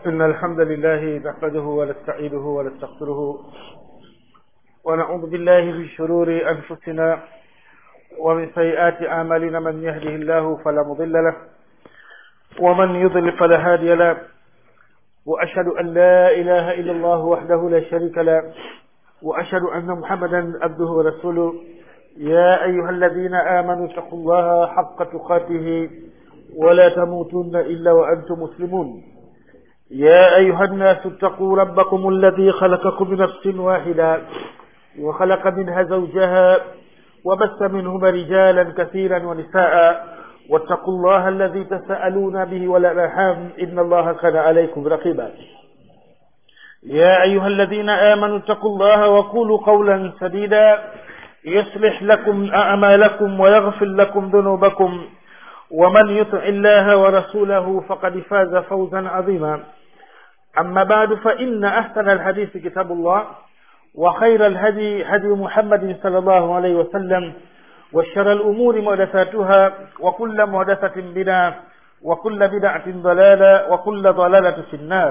إن الحمد لله نحمده ونستعينه ونستغفره ونعوذ بالله من شرور أنفسنا ومن سيئات أعمالنا من يهده الله فلا مضل له ومن يضل فلا هادي له وأشهد أن لا إله إلا الله وحده لا شريك له وأشهد أن محمدا عبده ورسوله يا أيها الذين آمنوا اتقوا الله حق تقاته ولا تموتن إلا وأنتم مسلمون يا أيها الناس اتقوا ربكم الذي خلقكم من نفس واحدة وخلق منها زوجها وبث منهما رجالا كثيرا ونساء واتقوا الله الذي تساءلون به والأرحام إن الله كان عليكم رقيبا يا أيها الذين آمنوا اتقوا الله وقولوا قولا سديدا يصلح لكم أعمالكم ويغفر لكم ذنوبكم ومن يطع الله ورسوله فقد فاز فوزا عظيما أما بعد فإن أحسن الحديث كتاب الله وخير الهدي هدي محمد صلى الله عليه وسلم وشر الأمور محدثاتها وكل محدثة بدعة وكل بدعة ضلالة وكل ضلالة في النار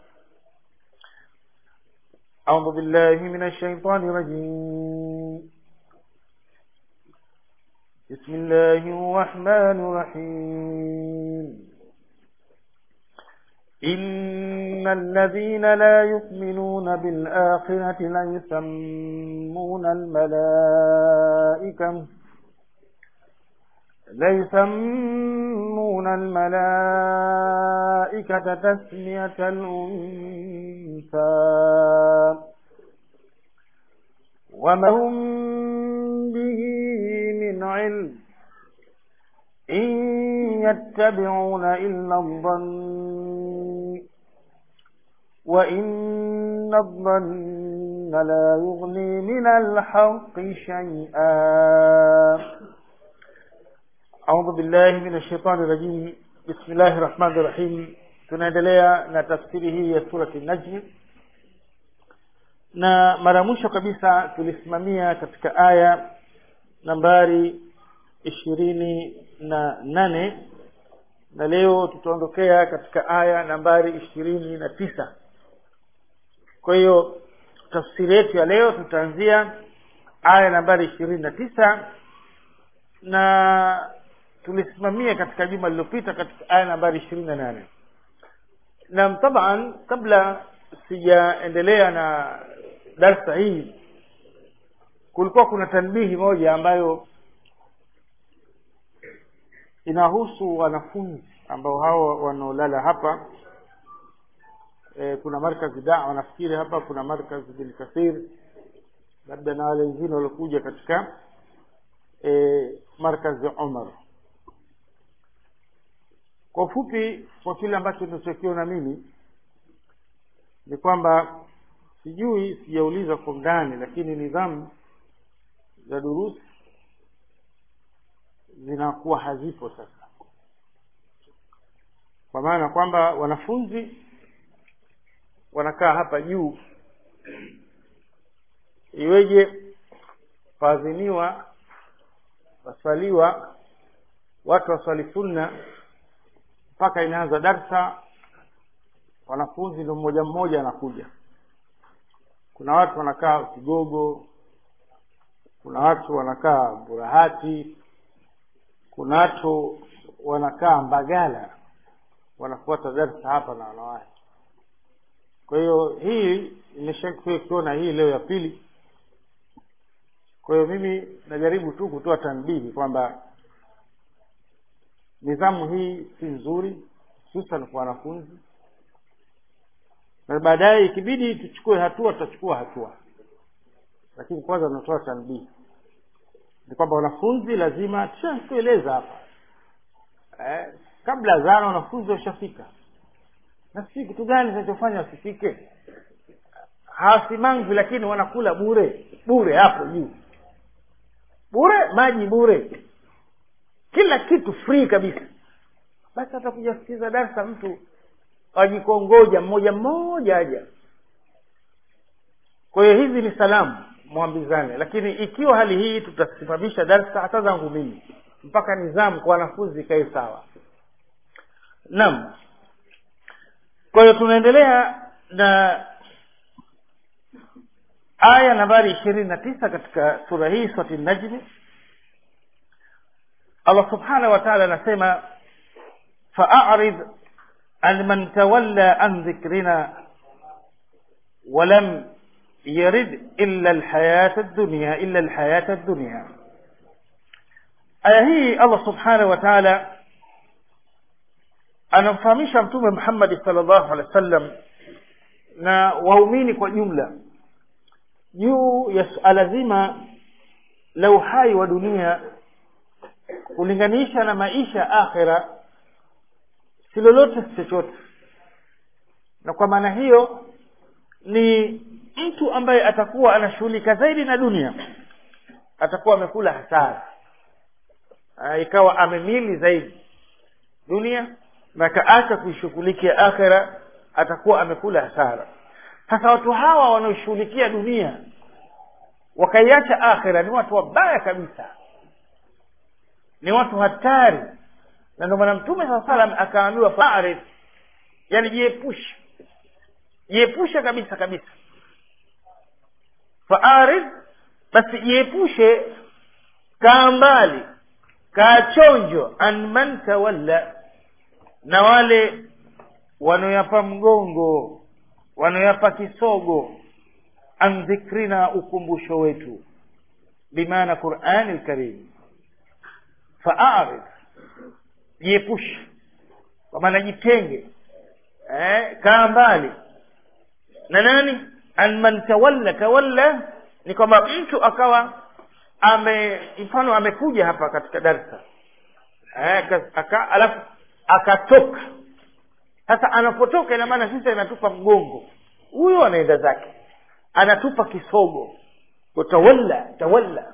أعوذ بالله من الشيطان الرجيم بسم الله الرحمن الرحيم إن الذين لا يؤمنون بالآخرة لا يسمون الملائكة لا يسمون الملائكة تسمية الأنثى وما هم به من علم إن يتبعون إلا الظن وإن الظن لا يغني من الحق شيئا أعوذ بالله من الشيطان الرجيم بسم الله الرحمن الرحيم tunaendelea na tafsiri hii ya surati najm na mara mwisho kabisa tulisimamia katika aya nambari ishirini na nane na leo tutaondokea katika aya nambari ishirini na tisa kwa hiyo tafsiri yetu ya leo tutaanzia aya nambari ishirini na tisa na tulisimamia katika juma lililopita katika aya nambari ishirini na nane na taban kabla sijaendelea na darsa hii kulikuwa kuna tanbihi moja ambayo inahusu wanafunzi ambao hao wanaolala hapa e, kuna markazi dawa nafikiri hapa kuna markazi bin kathir labda na wale wengine waliokuja katika e, markazi umar kwa ufupi kwa kile ambacho ninachokiona mimi ni kwamba sijui sijauliza kwa ndani lakini nidhamu za durusi zinakuwa hazipo sasa kwa maana kwamba wanafunzi wanakaa hapa juu iweje faadhiniwa waswaliwa watu waswali sunna mpaka inaanza darsa wanafunzi ndo mmoja mmoja anakuja kuna watu wanakaa kigogo kuna watu wanakaa burahati kuna watu wanakaa mbagala wanafuata darsa hapa na wanawake kwa hiyo hii nimeshakuwa kuona hii leo ya pili kwa hiyo mimi najaribu tu kutoa tanbihi kwamba nidhamu hii si nzuri hususan kwa wanafunzi na baadaye ikibidi tuchukue hatua tutachukua hatua lakini kwanza natoa tanbihi ni kwamba wanafunzi lazima tushatueleza hapa eh, kabla zana wanafunzi washafika na si kitu gani kinachofanya wasifike hawasimangwi lakini wanakula bure bure hapo juu bure maji bure kila kitu free kabisa basi atakuja kusikiza darsa mtu ajikongoja mmoja mmoja aja kwa hiyo hizi ni salamu mwambizane lakini ikiwa hali hii tutasimamisha darsa hata zangu mimi mpaka nizamu kwa wanafunzi ikae sawa naam kwa hiyo tunaendelea na aya nambari ishirini na tisa katika sura hii surati najmi allah subhanahu wa taala anasema faarid an man tawalla an dhikrina walam yarid illa alhayata dunya illa alhayata dunya aya hii allah subhanahu wa taala anamfahamisha mtume muhammadi salllahu alehi wa sallam na waumini kwa jumla juu ya suala zima la uhai wa dunia kulinganisha na maisha akhira si lolote si chochote na kwa maana hiyo ni mtu ambaye atakuwa anashughulika zaidi na dunia atakuwa amekula hasara ikawa amemili zaidi dunia na akaacha kuishughulikia akhira atakuwa amekula hasara sasa watu hawa wanaoshughulikia dunia wakaiacha akhira ni watu wabaya kabisa ni watu hatari na ndio maana mtume saa salam akaambiwa faarif yani jiepushe jiepushe kabisa kabisa faarif basi jiepushe kaa mbali kaa chonjo an man tawalla na wale wanaoyapa mgongo wanaoyapa kisogo an dhikrina ukumbusho wetu bimaana qurani lkarim faarid jiepushe kwa maana jitenge eh, kaa mbali na nani an man tawalla tawalla ni kwamba mtu akawa ame mfano amekuja hapa katika darsa eh, aka, alafu akatoka sasa anapotoka ina maana sisi anatupa mgongo huyo anaenda zake anatupa kisogo tawalla tawalla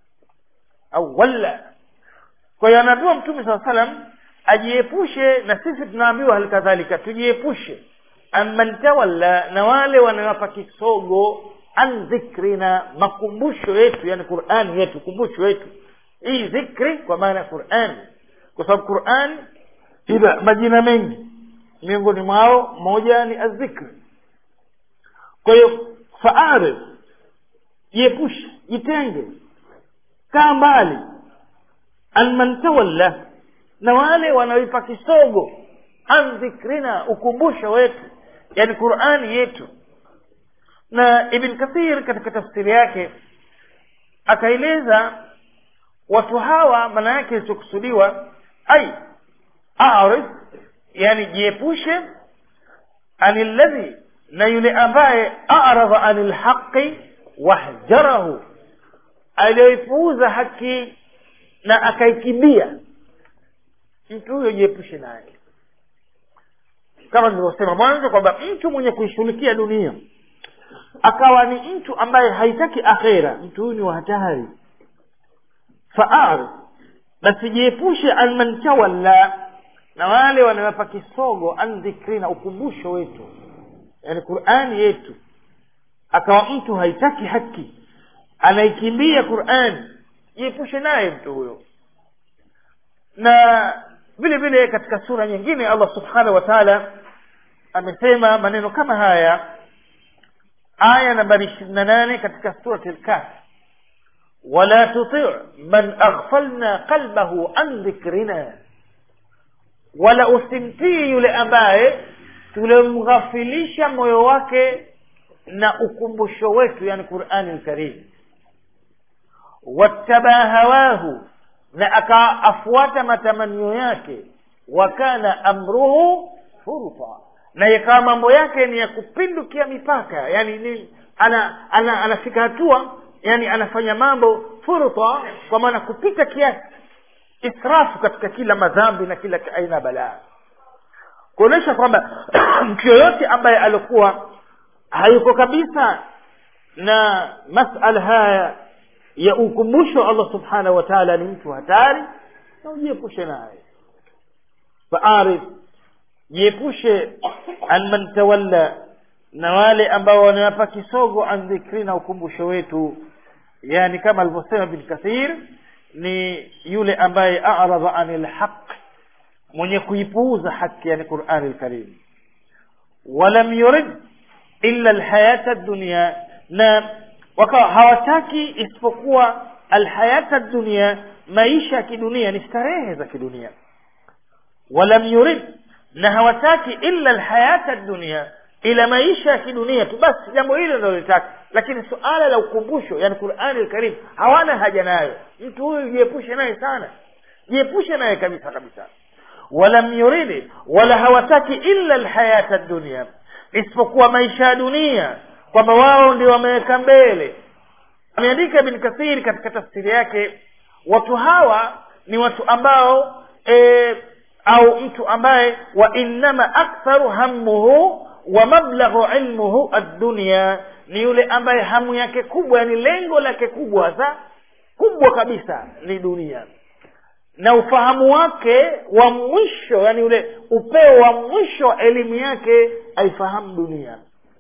au walla kwa hiyo anaambiwa mtume saa salam ajiepushe na sisi tunaambiwa hali kadhalika tujiepushe amman tawalla na wale wanawapa kisogo an dhikrina makumbusho yetu yani qurani yetu kumbusho yetu hii dhikri kwa maana ya qurani kwa sababu qurani ina majina mengi miongoni mwao moja ni azzikri kwa hiyo faarid jiepushe jitenge kaa mbali an man tawalla na wale wanaoipa kisogo an dhikrina ukumbusho wetu yani qurani yetu na ibn kathir katika tafsiri yake akaeleza watu hawa maana yake ilichokusudiwa ai arid yani jiepushe ani ladhi na yule ambaye aradha ani lhaqi wahjarahu aliyoipuuza haki na akaikimbia mtu huyo jiepushe naye kama nilivyosema mwanzo kwamba mtu mwenye kuishughulikia dunia akawa ni mtu ambaye haitaki akhera mtu huyu ni wa hatari faar basi jiepushe an man tawalla na wale wanawapa kisogo an dhikrina ukumbusho wetu yani qurani yetu akawa mtu haitaki haki anaikimbia qurani jiepushe naye mtu huyo na vile vile katika sura nyingine allah subhanahu wa taala amesema maneno kama haya aya nambari ishirini na nane katika surati lkafi wala tuti man aghfalna qalbahu an dhikrina wala usimtii yule ambaye tulimghafilisha moyo wake na ukumbusho wetu yani qurani lkarim wattabaa hawahu na akaafuata matamanio yake wakana amruhu furta na ikawa mambo yake ni ya kupindukia mipaka yani ni ana, ana anafika hatua yani anafanya mambo furta kwa maana kupita kiasi israfu katika kila madhambi na kila aina ya balaa kuonyesha kwamba mtu yoyote ambaye alikuwa hayuko kabisa na masala haya ya ukumbusho wa allah subhanahu wa taala ni mtu hatari na ujiepushe naye faarif jiepushe an man tawalla na wale ambao wanawapa kisogo an dhikri na ukumbusho wetu yani kama alivyosema bin kathir ni yule ambaye aradha ani lhaq mwenye kuipuuza haki yani qurani lkarim walam yurid illa alhayata dunya na wakawa hawataki isipokuwa alhayata dunya maisha ya kidunia ni starehe za kidunia walam yurid na hawataki illa alhayata dunya ila maisha ya kidunia tu basi jambo hilo ndio litaka lakini suala la ukumbusho yani qurani alkarim hawana haja nayo mtu huyu jiepushe naye sana jiepushe naye kabisa kabisa walam yuridi wala hawataki illa alhayata dunia isipokuwa maisha ya dunia kwamba wao ndio wameweka mbele ameandika ibn kathiri katika tafsiri yake watu hawa ni watu ambao e, au mtu ambaye wa innama aktharu hammuhu wa mablaghu ilmuhu ad-dunya ni yule ambaye hamu yake kubwa yani lengo lake kubwa hasa kubwa kabisa ni dunia na ufahamu wake wa mwisho yani ule upeo wa mwisho wa elimu yake aifahamu dunia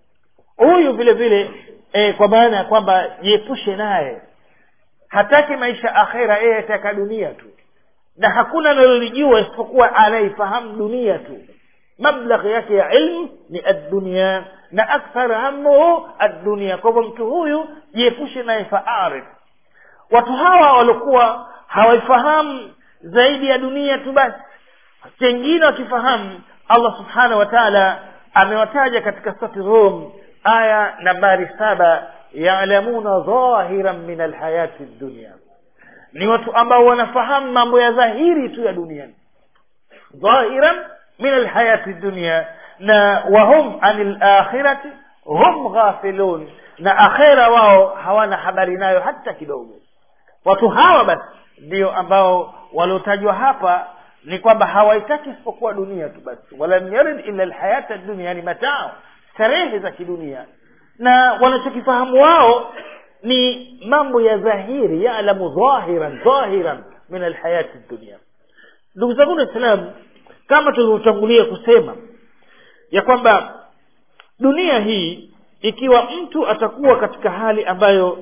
huyu vile vile e, kwa maana ya kwamba jiepushe naye hataki maisha akhera yeye ataka dunia tu na hakuna analolijua isipokuwa anaifahamu dunia tu mablagh yake ya ilmu ni addunia na akthar hamuhu addunia kwa hivyo mtu huyu jiepushe naye faarif watu hawa walikuwa hawaifahamu zaidi ya dunia tu basi chengine wakifahamu allah subhanahu wa taala amewataja katika sati rum aya nambari saba yalamuna dhahiran min alhayati dunia ni watu ambao wanafahamu mambo ya dhahiri tu ya duniani dhahiran min alhayati dunia na wahum ani lakhirati hum ghafilun na akhera wao hawana habari nayo hata kidogo watu hawa basi ndio ambao waliotajwa hapa ni kwamba hawaitaki isipokuwa dunia tu basi walam yarid illa alhayata dunia yani matao starehe za kidunia na wanachokifahamu wao ni mambo ya dhahiri yalamu dhahiran dhahiran min alhayati dunia ndugu zangu waislamu kama tulivyotangulia kusema ya kwamba dunia hii ikiwa mtu atakuwa katika hali ambayo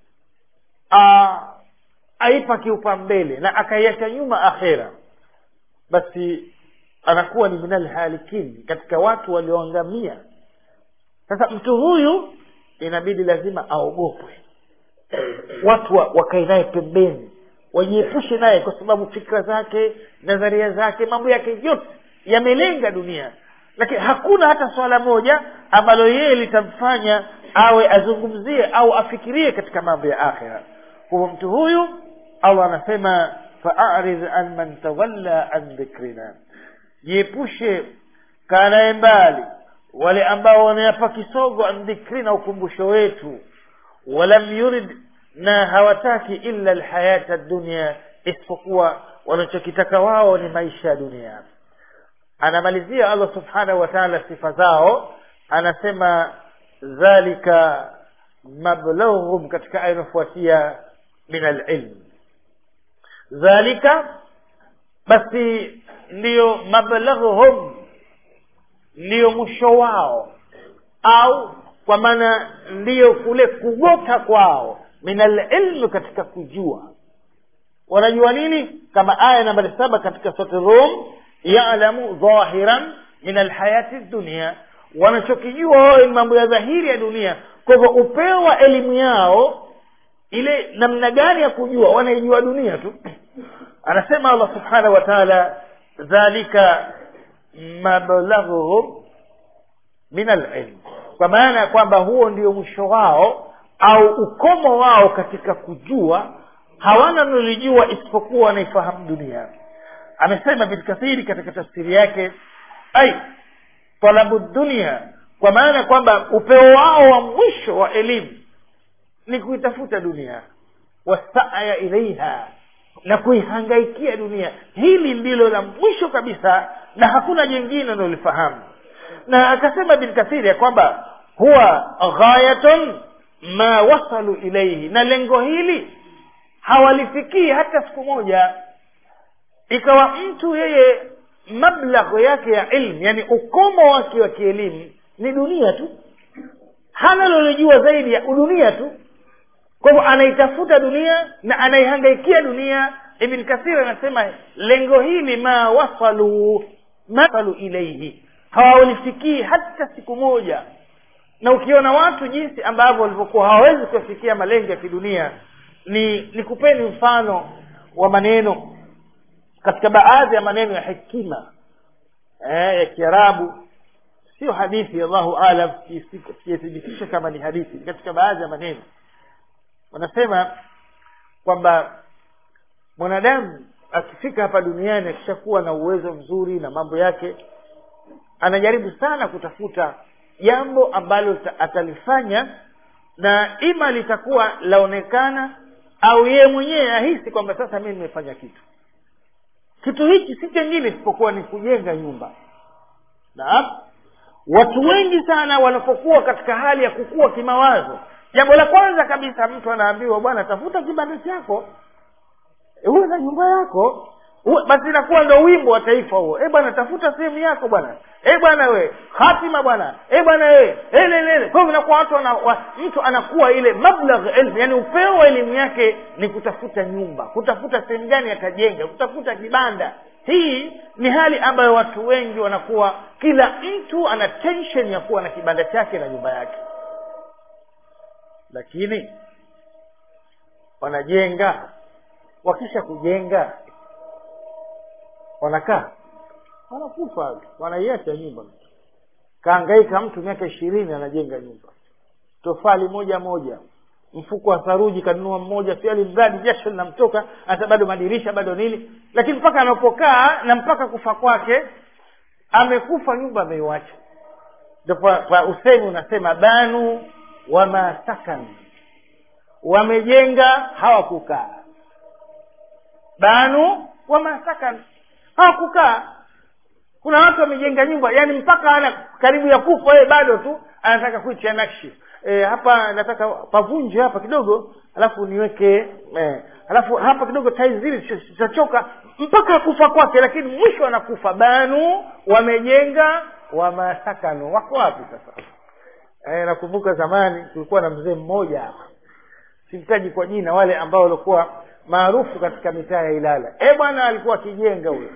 a, aipa kiupambele na akaiacha nyuma akhera basi anakuwa ni minal halikin katika watu walioangamia sasa mtu huyu inabidi lazima aogopwe watu wa, wakae naye pembeni wajiepushe naye kwa sababu fikra zake nadharia zake mambo yake yote yamelenga dunia lakini hakuna hata swala moja ambalo yeye litamfanya awe azungumzie au afikirie katika mambo ya akhira kwa hivyo mtu huyu allah anasema faaridh an man tawalla an dhikrina jiepushe kanaye mbali wale ambao wanayapa kisogo an dhikrina ukumbusho wetu walam yurid na hawataki illa alhayata dunia isipokuwa wanachokitaka wao ni maisha ya dunia anamalizia allah subhanahu wa taala sifa zao anasema dhalika mablaghum katika aya inayofuatia min alilm dhalika basi ndiyo mablaghuhum ndiyo mwisho wao au kwa maana ndiyo kule kugota kwao min alilmi katika kujua wanajua nini kama aya nambari saba katika soti rum yalamu dhahiran min alhayati dunia wanachokijua wao ni mambo ya dhahiri ya dunia kwa hivyo upeo wa elimu yao ile namna gani ya kujua wanaijua dunia tu anasema allah subhanahu wa taala dhalika mablaghuhum min alilm kwa maana ya kwamba huo ndio mwisho wao au ukomo wao katika kujua hawana nalijua isipokuwa wanaifahamu dunia amesema bin kathiri katika tafsiri yake ai talabu dunia kwa maana kwamba upeo wao wa mwisho wa elimu ni kuitafuta dunia wasaya ilaiha na kuihangaikia dunia hili ndilo la mwisho kabisa na hakuna jingine unalolifahamu na akasema bin kathiri ya kwamba huwa ghayatun ma wasalu ilaihi na lengo hili hawalifikii hata siku moja ikawa mtu yeye mablagho yake ya ilmu yani ukomo wake wa kielimu ni dunia tu hana lolijua zaidi ya dunia tu kwa hivyo anaitafuta dunia na anaihangaikia dunia ibn kathir anasema lengo hili ma wasalu ma wasalu ilaihi hawalifikii hata siku moja na ukiona watu jinsi ambavyo walivyokuwa hawawezi kuyafikia malengo ya kidunia ni ni kupeni mfano wa maneno katika baadhi ya maneno ya hekima eh, ya kiarabu sio hadithi allahu alam sijathibitisha kama ni hadithi katika baadhi ya maneno wanasema kwamba mwanadamu akifika hapa duniani akishakuwa na uwezo mzuri na mambo yake anajaribu sana kutafuta jambo ambalo atalifanya na ima litakuwa laonekana au yeye mwenyewe ahisi kwamba sasa mimi nimefanya kitu kitu hiki si chengine isipokuwa ni kujenga nyumba naam watu wengi sana wanapokuwa katika hali ya kukua kimawazo jambo la kwanza kabisa mtu anaambiwa bwana tafuta kibanda chako uwe na nyumba yako uwe, basi inakuwa ndo wimbo wa taifa huo e bwana tafuta sehemu yako bwana e bwana we hatima bwana e bwana we elelele kwa hivyo inakuwa watu wana, wa, mtu anakuwa ile mablagh ilmu yani upeo wa elimu yake ni kutafuta nyumba kutafuta sehemu gani atajenga kutafuta kibanda hii ni hali ambayo watu wengi wanakuwa kila mtu ana tension ya kuwa na kibanda chake na nyumba yake lakini wanajenga wakisha kujenga wanakaa wanakufa wanaiacha nyumba kaangaika mtu miaka ishirini anajenga nyumba tofali moja moja mfuko wa saruji kanunua mmoja si alimradi jasho linamtoka hata bado madirisha bado nini lakini mpaka anapokaa na mpaka kufa kwake amekufa nyumba ameiwacha ndo kwa usemi unasema banu wama sakan wamejenga hawakukaa banu wama sakan hawakukaa kuna watu wamejenga nyumba yani mpaka ana karibu ya kufa yeye bado tu anataka kuitia nakshi e, hapa nataka pavunje hapa kidogo alafu niweke e, alafu hapa kidogo tai zile zitachoka mpaka kufa kwake lakini mwisho anakufa banu wamejenga wamasakanu wako wapi sasa e, nakumbuka zamani kulikuwa na mzee mmoja hapa simtaji kwa jina wale ambao walikuwa maarufu katika mitaa ya ilala e bwana alikuwa akijenga huyo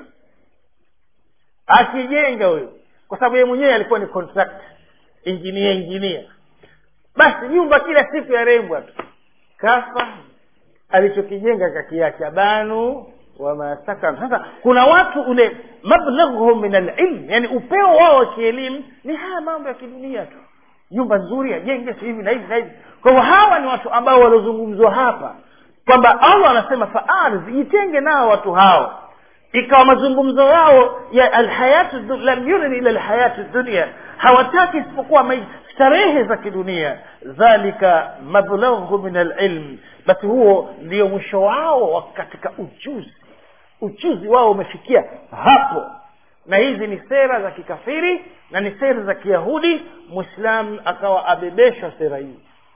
akijenga huyo kwa sababu yeye mwenyewe alikuwa ni contract engineer engineer basi nyumba kila siku ya rembwa tu kafa alichokijenga kakiacha banu wamasakan sasa kuna watu ule mablaghuhum min alilm yani upeo wao wa kielimu ni haya mambo ya kidunia tu nyumba nzuri ajenge si hivi na hivi na hivi kwa hivyo hawa ni watu ambao waliozungumzwa hapa kwamba allah anasema faardh jitenge nao watu hao ikawa mazungumzo yao ya alhayatu lam yurid ila alhayatu dunia hawataki isipokuwa starehe za kidunia dhalika mablaghu min alilm basi huo ndio mwisho wao katika ujuzi ujuzi wao umefikia hapo na hizi ni sera za kikafiri na ni sera za kiyahudi mwislamu akawa abebeshwa sera hii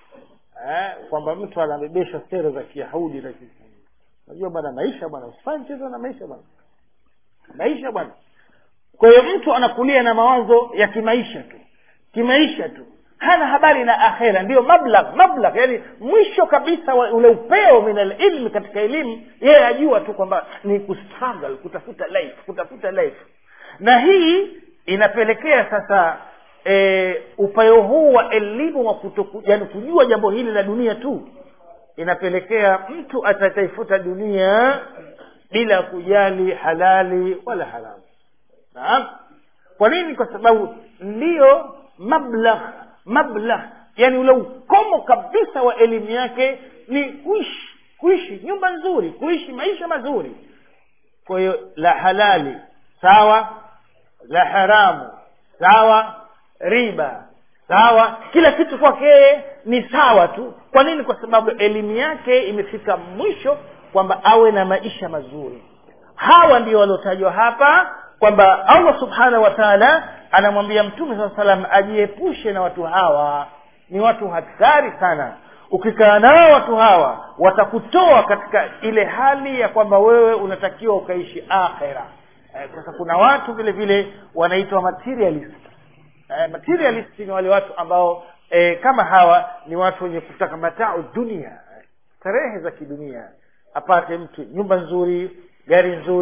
eh, kwamba mtu anabebeshwa sera za kiyahudi na unajua bwana maisha bwana usifanye mchezo na maisha bwana maisha bwana kwa hiyo mtu anakulia na mawazo ya kimaisha tu kimaisha tu hana habari na akhera ndiyo mablagh mablagh yani mwisho kabisa wa ule upeo min alilmi katika elimu yeye ajua tu kwamba ni kustruggle kutafuta life kutafuta life na hii inapelekea sasa e, upeo huu wa elimu wa kutoku, yani kujua jambo hili la dunia tu inapelekea mtu atataifuta dunia bila kujali halali wala haramu naam kwa nini kwa sababu ndiyo mablagh mablagh yani ule ukomo kabisa wa elimu yake ni kuishi kuishi nyumba nzuri kuishi maisha mazuri kwa hiyo la halali sawa la haramu sawa riba sawa kila kitu kwake ni sawa tu kwa nini kwa sababu elimu yake imefika mwisho kwamba awe na maisha mazuri hawa ndio waliotajwa hapa kwamba allah subhanahu wa taala anamwambia mtume saa salam ajiepushe na watu hawa ni watu hatari sana ukikaa nao watu hawa watakutoa katika ile hali ya kwamba wewe unatakiwa ukaishi akhera eh, sasa kuna watu vile vile wanaitwa materialist eh, materialist ni wale watu ambao eh, kama hawa ni watu wenye kutaka matao dunia starehe za kidunia apate mtu nyumba nzuri gari nzuri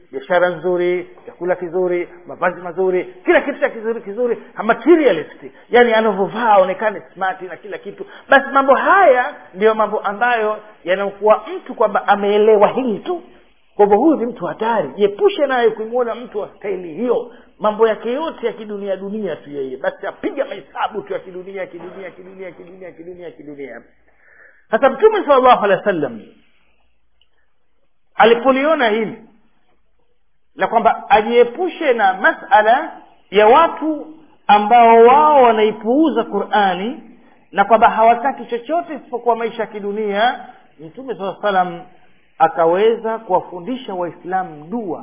biashara nzuri chakula kizuri mavazi mazuri kila kitu cha kizuri kizuri materialist yani anavyovaa aonekane smart na kila kitu basi mambo haya ndiyo mambo ambayo yanakuwa mtu kwamba ameelewa hili tu kwa hivyo huyu ni mtu hatari jiepushe naye kumwona mtu wa staili hiyo mambo yake yote ya kidunia dunia tu yeye basi apiga mahesabu tu ya kidunia kidunia kidunia kidunia kidunia kidunia sasa mtume sala llahu alehi wa sallam alipoliona hili la kwamba ajiepushe na masala ya watu ambao wao wanaipuuza qurani na kwamba hawataki chochote isipokuwa maisha ya kidunia mtume saa salam akaweza kuwafundisha waislamu dua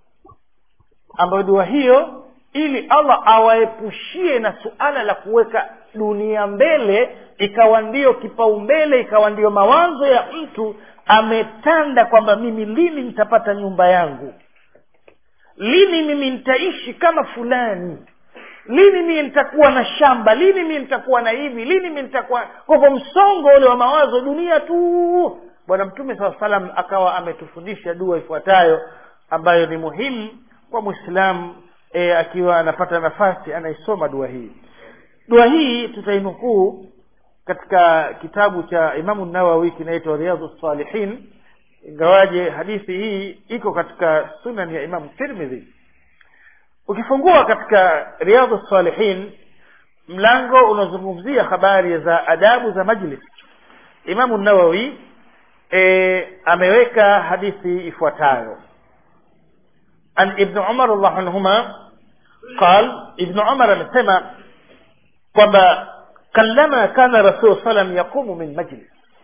ambayo dua hiyo ili allah awaepushie na suala la kuweka dunia mbele ikawa ndiyo kipaumbele ikawa ndiyo mawazo ya mtu ametanda kwamba mimi lini nitapata nyumba yangu lini mimi nitaishi kama fulani lini mimi nitakuwa na shamba lini mimi nitakuwa na hivi lini mimi nitakuwa kwa hivyo msongo ule wa mawazo dunia tu bwana mtume saa salam akawa ametufundisha dua ifuatayo ambayo ni muhimu kwa mwislamu e, akiwa anapata nafasi anaisoma dua hii dua hii tutainukuu katika kitabu cha imamu nawawi kinaitwa riadhu salihin ingawaje hadithi hii iko katika sunan ya imamu tirmidhi ukifungua katika riadhu salihin mlango unazungumzia habari za adabu za majlis imamu nawawi e, ameweka hadithi ifuatayo an ibn umar allahu anhuma qal ibn umar amesema kwamba kallama kana rasul salam yaqumu min majlis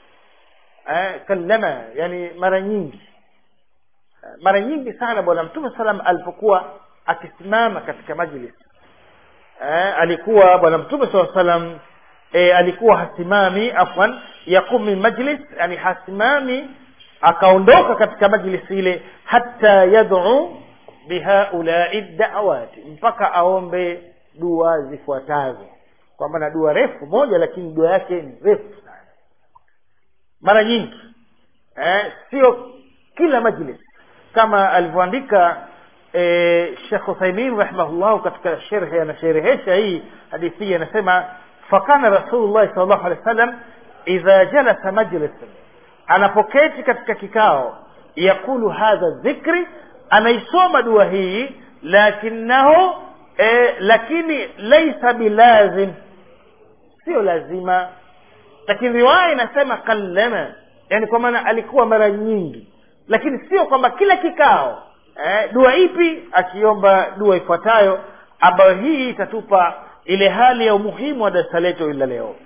eh, kallama yani mara nyingi mara nyingi sana bwana mtume salam alipokuwa akisimama katika majlis eh, alikuwa bwana mtume saa salam e, alikuwa hasimami afwan yaqum min majlis yani hasimami akaondoka katika majlis ile hata yad'u bihaulai da'awati mpaka aombe dua zifuatazo kwa maana dua refu moja lakini dua yake ni refu sana mara nyingi eh, sio kila majlis kama alivyoandika eh, shekh uthaimin rahimahullahu katika sherhe anasherehesha hii hadithi hii anasema fakana rasulullahi sal llahu alehi wa sallam idha jalasa majlisan anapoketi katika kikao yaqulu hadha dhikri anaisoma dua hii lakinahu e, lakini laisa bilazim sio lazima lakini riwaya inasema kallama yani kwa maana alikuwa mara nyingi lakini sio kwamba kila kikao eh, dua ipi akiomba dua ifuatayo ambayo hii itatupa ile hali ya umuhimu wa darasa letu ila leo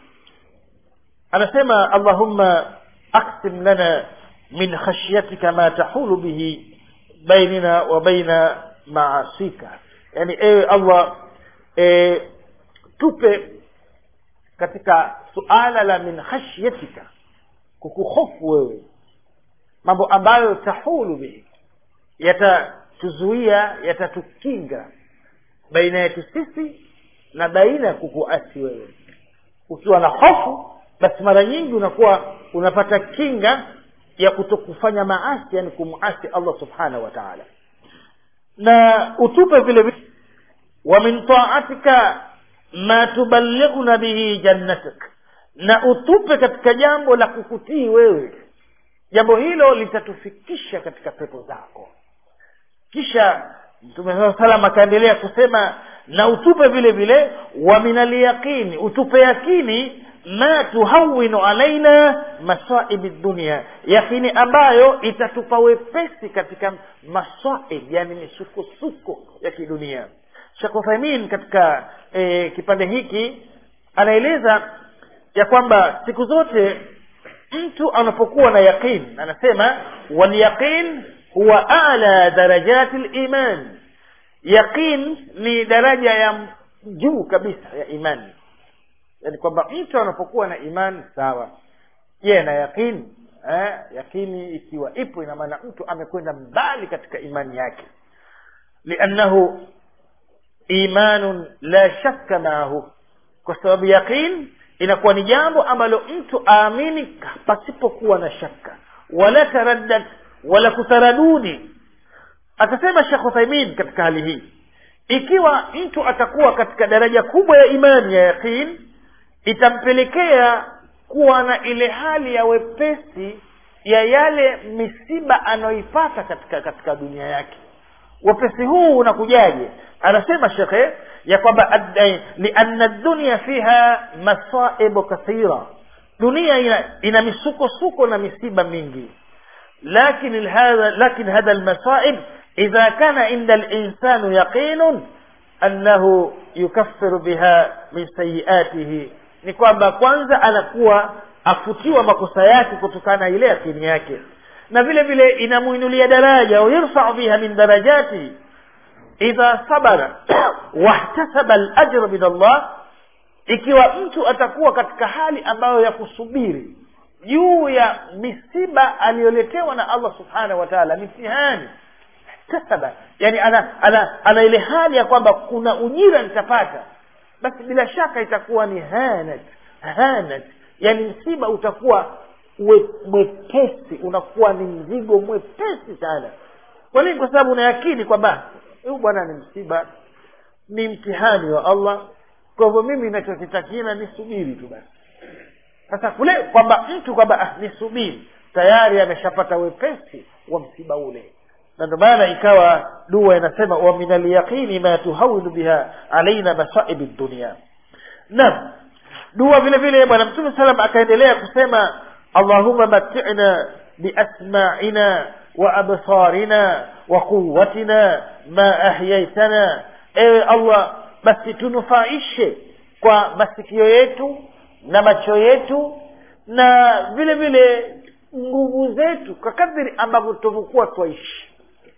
anasema allahumma aksim lana min khashyatika ma tahulu bihi bainina wa baina maasika yani ewe allah e, tupe katika suala la min khashyatika kukuhofu wewe mambo ambayo tahulu bihi yatatuzuia yatatukinga baina yetu sisi na baina ya kukuasi wewe ukiwa na hofu basi mara nyingi unakuwa unapata kinga ya kutokufanya maasi yani kumasi allah subhanahu wa taala na utupe vile vile wa min taatika ma tuballighuna bihi jannatak na utupe katika jambo la kukutii wewe jambo hilo litatufikisha katika pepo zako kisha mtume saa salam akaendelea kusema na utupe vile vile wa min alyaqini utupe yakini ma tuhawinu alaina masaibi dunia yakini ambayo itatupa wepesi katika masaib yani misukosuko ya kidunia shekh uthaimin katika e, kipande hiki anaeleza ya kwamba siku zote mtu anapokuwa na yaqin anasema walyaqin huwa ala darajati liman yaqin ni daraja ya juu kabisa ya imani yani kwamba mtu anapokuwa na imani sawa je na yaqini eh, yakini ikiwa ipo ina maana mtu amekwenda mbali katika imani yake liannahu imanun la shakka maahu kwa sababu yaqin inakuwa ni jambo ambalo mtu aamini pasipokuwa na shaka wala taraddad wala kutaradudi akasema shekh uthaimin katika hali hii ikiwa mtu atakuwa katika daraja kubwa ya imani ya yaqin itampelekea kuwa na ile hali ya wepesi ya yale misiba anayoipata katika katika dunia yake wepesi huu unakujaje anasema shekhe ya kwamba lianna dunia fiha masaibu kathira dunia ina, ina misukosuko na misiba mingi lakin hadha lakin hadha almasaib idha kana inda linsanu yaqinun annahu yukaffiru biha min sayiatihi ni kwamba kwanza anakuwa afutiwa makosa yake kutokana na ile yakini yake na vile vile inamuinulia daraja au yurfau biha min darajati idha sabara wahtasaba alajra min allah ikiwa mtu atakuwa katika hali ambayo ya kusubiri juu ya misiba aliyoletewa na allah subhanahu wa taala mitihani ihtasaba yani ana, ana, ana ile hali ya kwamba kuna ujira nitapata basi bila shaka itakuwa ni hanat hanat yani msiba utakuwa mwepesi unakuwa ni mzigo mwepesi sana kwa nini kwa sababu unayakini kwamba huyu bwana ni msiba ni mtihani wa allah kwa hivyo mimi inachokitakina ni subiri tu basi sasa kule kwamba mtu kwamba ah, ni subiri tayari ameshapata wepesi wa msiba ule na ndio maana ikawa dua inasema wa min alyaqini ma tuhawinu biha alaina masaibi dunia naam dua vile vile bwana mtume salam akaendelea kusema allahumma matina biasma'ina wa absarina wa quwwatina ma ahyaitana ewe allah basi tunufaishe kwa masikio yetu na macho yetu na vile vile nguvu zetu kwa kadiri ambavyo tuvyokuwa twaishi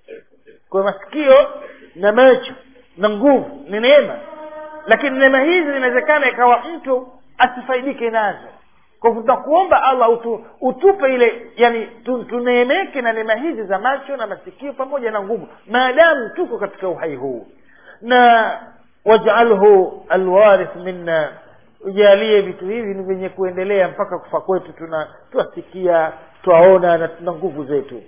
kwa masikio na macho na nguvu ni neema lakini neema hizi inawezekana ikawa mtu asifaidike nazo kwa hivyo tutakuomba allah utu, utupe ile yani tu, tuneemeke na neema hizi za macho na masikio pamoja na nguvu maadamu tuko katika uhai huu na wajalhu alwarith minna ujalie vitu hivi ni vyenye kuendelea mpaka kufa kwetu tuna twasikia twaona na tuna nguvu zetu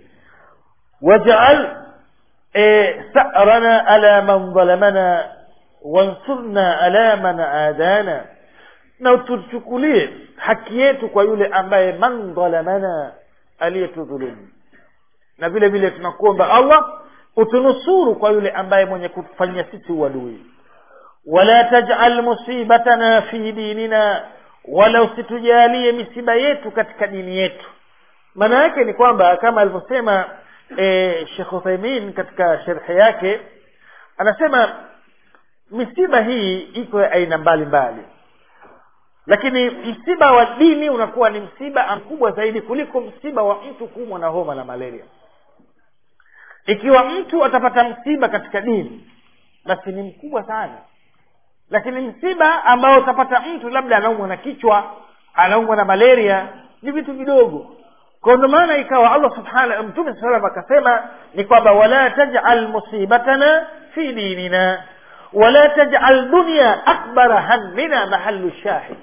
wajal e, sa'rana ala man dhalamana wansurna ala man adana na tuchukulie haki yetu kwa yule ambaye man dhalamana aliyetudhulumu na vile vile tunakuomba allah utunusuru kwa yule ambaye mwenye kufanyia sisi uadui wala tajal musibatana fi dinina wala usitujalie misiba yetu katika dini yetu maana yake ni kwamba kama alivyosema e, shekh uthaimin katika sherhe yake anasema misiba hii iko ya aina mbalimbali lakini msiba wa dini unakuwa ni msiba mkubwa zaidi kuliko msiba wa mtu kuumwa na homa na malaria ikiwa mtu atapata msiba katika dini basi ni mkubwa sana lakini msiba ambao utapata mtu labda anaumwa na kichwa anaumwa na malaria ni vitu vidogo kwa ndio maana ikawa allah subhana mtume saa salam akasema ni kwamba wala tajal musibatana fi dinina wala tajal dunya akbara hammina mahalu shahid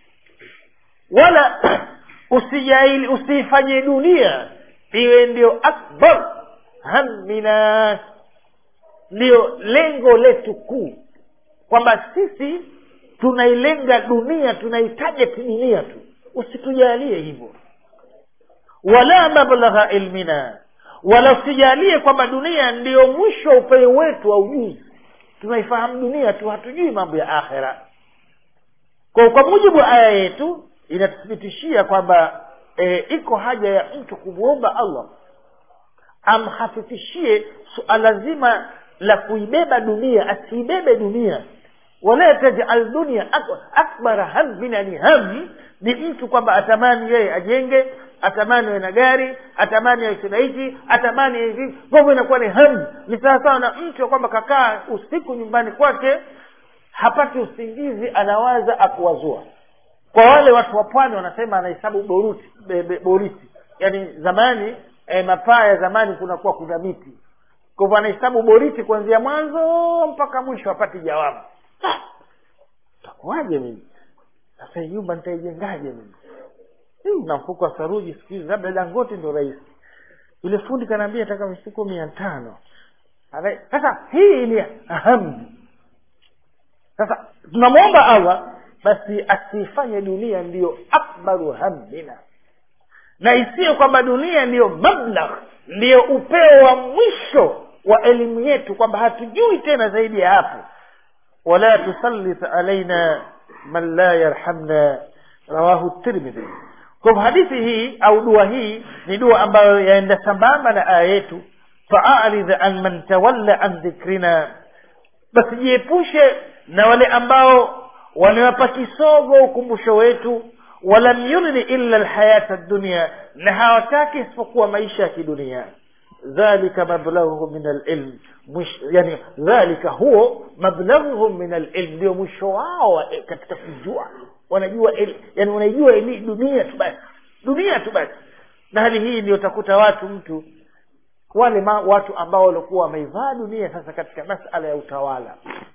wala usijaili usiifanye dunia iwe ndio akbar hammina ndiyo lengo letu kuu kwamba sisi tunailenga dunia tunaitajeti dunia tu usitujalie hivyo wala mablagha ilmina wala usijalie kwamba dunia ndiyo mwisho wa upeo wetu wa ujuzi tunaifahamu dunia tu hatujui mambo ya akhera kwa kwa mujibu wa aya yetu inatuthibitishia kwamba e, iko haja ya mtu kumwomba allah amhafifishie suala zima la kuibeba dunia asiibebe dunia wala tajal dunia akbara hammin yani ham ni mtu kwamba atamani yeye ajenge atamani awe na gari atamani awe na hichi atamani hivi mambo inakuwa ni ham ni sawasawa na mtu kwamba kakaa usiku nyumbani kwake hapati usingizi anawaza akuwazua kwa wale watu wa pwani wanasema anahesabu boruti be, be, boriti yaani zamani e, mapaa ya zamani kunakuwa kuna miti kwa hivyo anahesabu boriti kuanzia mwanzo mpaka mwisho apati jawabu takuwaje mimi sasa hii nyumba nitaijengaje mimi hii na mfuko wa saruji siku hizi labda dangote ndo rahisi yule fundi kanaambia taka mifuko mia tano Ana- sasa hii ni hamu sasa tunamwomba allah basi asifanye dunia ndiyo akbaru hammina na isiyo kwamba dunia ndiyo mablagh ndiyo upeo wa mwisho wa elimu yetu kwamba hatujui tena zaidi ya hapo wala tusallit alaina man la yarhamna rawahu tirmidhi kwa hivyo hadithi hii au dua hii ni dua ambayo yaenda sambamba na aya yetu faaridh an man tawalla an dhikrina basi jiepushe na wale ambao wanawapa kisogo ukumbusho wetu walam yurini illa lhayata dunia na hawataki isipokuwa maisha ya kidunia dhalika mablaghuhum min alilm Mwish- yani dhalika huo mablaghuhum min alilm ndio mwisho wao wa- katika kujua wanajua el, yani wanaijua eli dunia tu basi dunia tu basi na hali hii ndio utakuta watu mtu wale ma, watu ambao walikuwa wameivaa dunia sasa katika masala ya utawala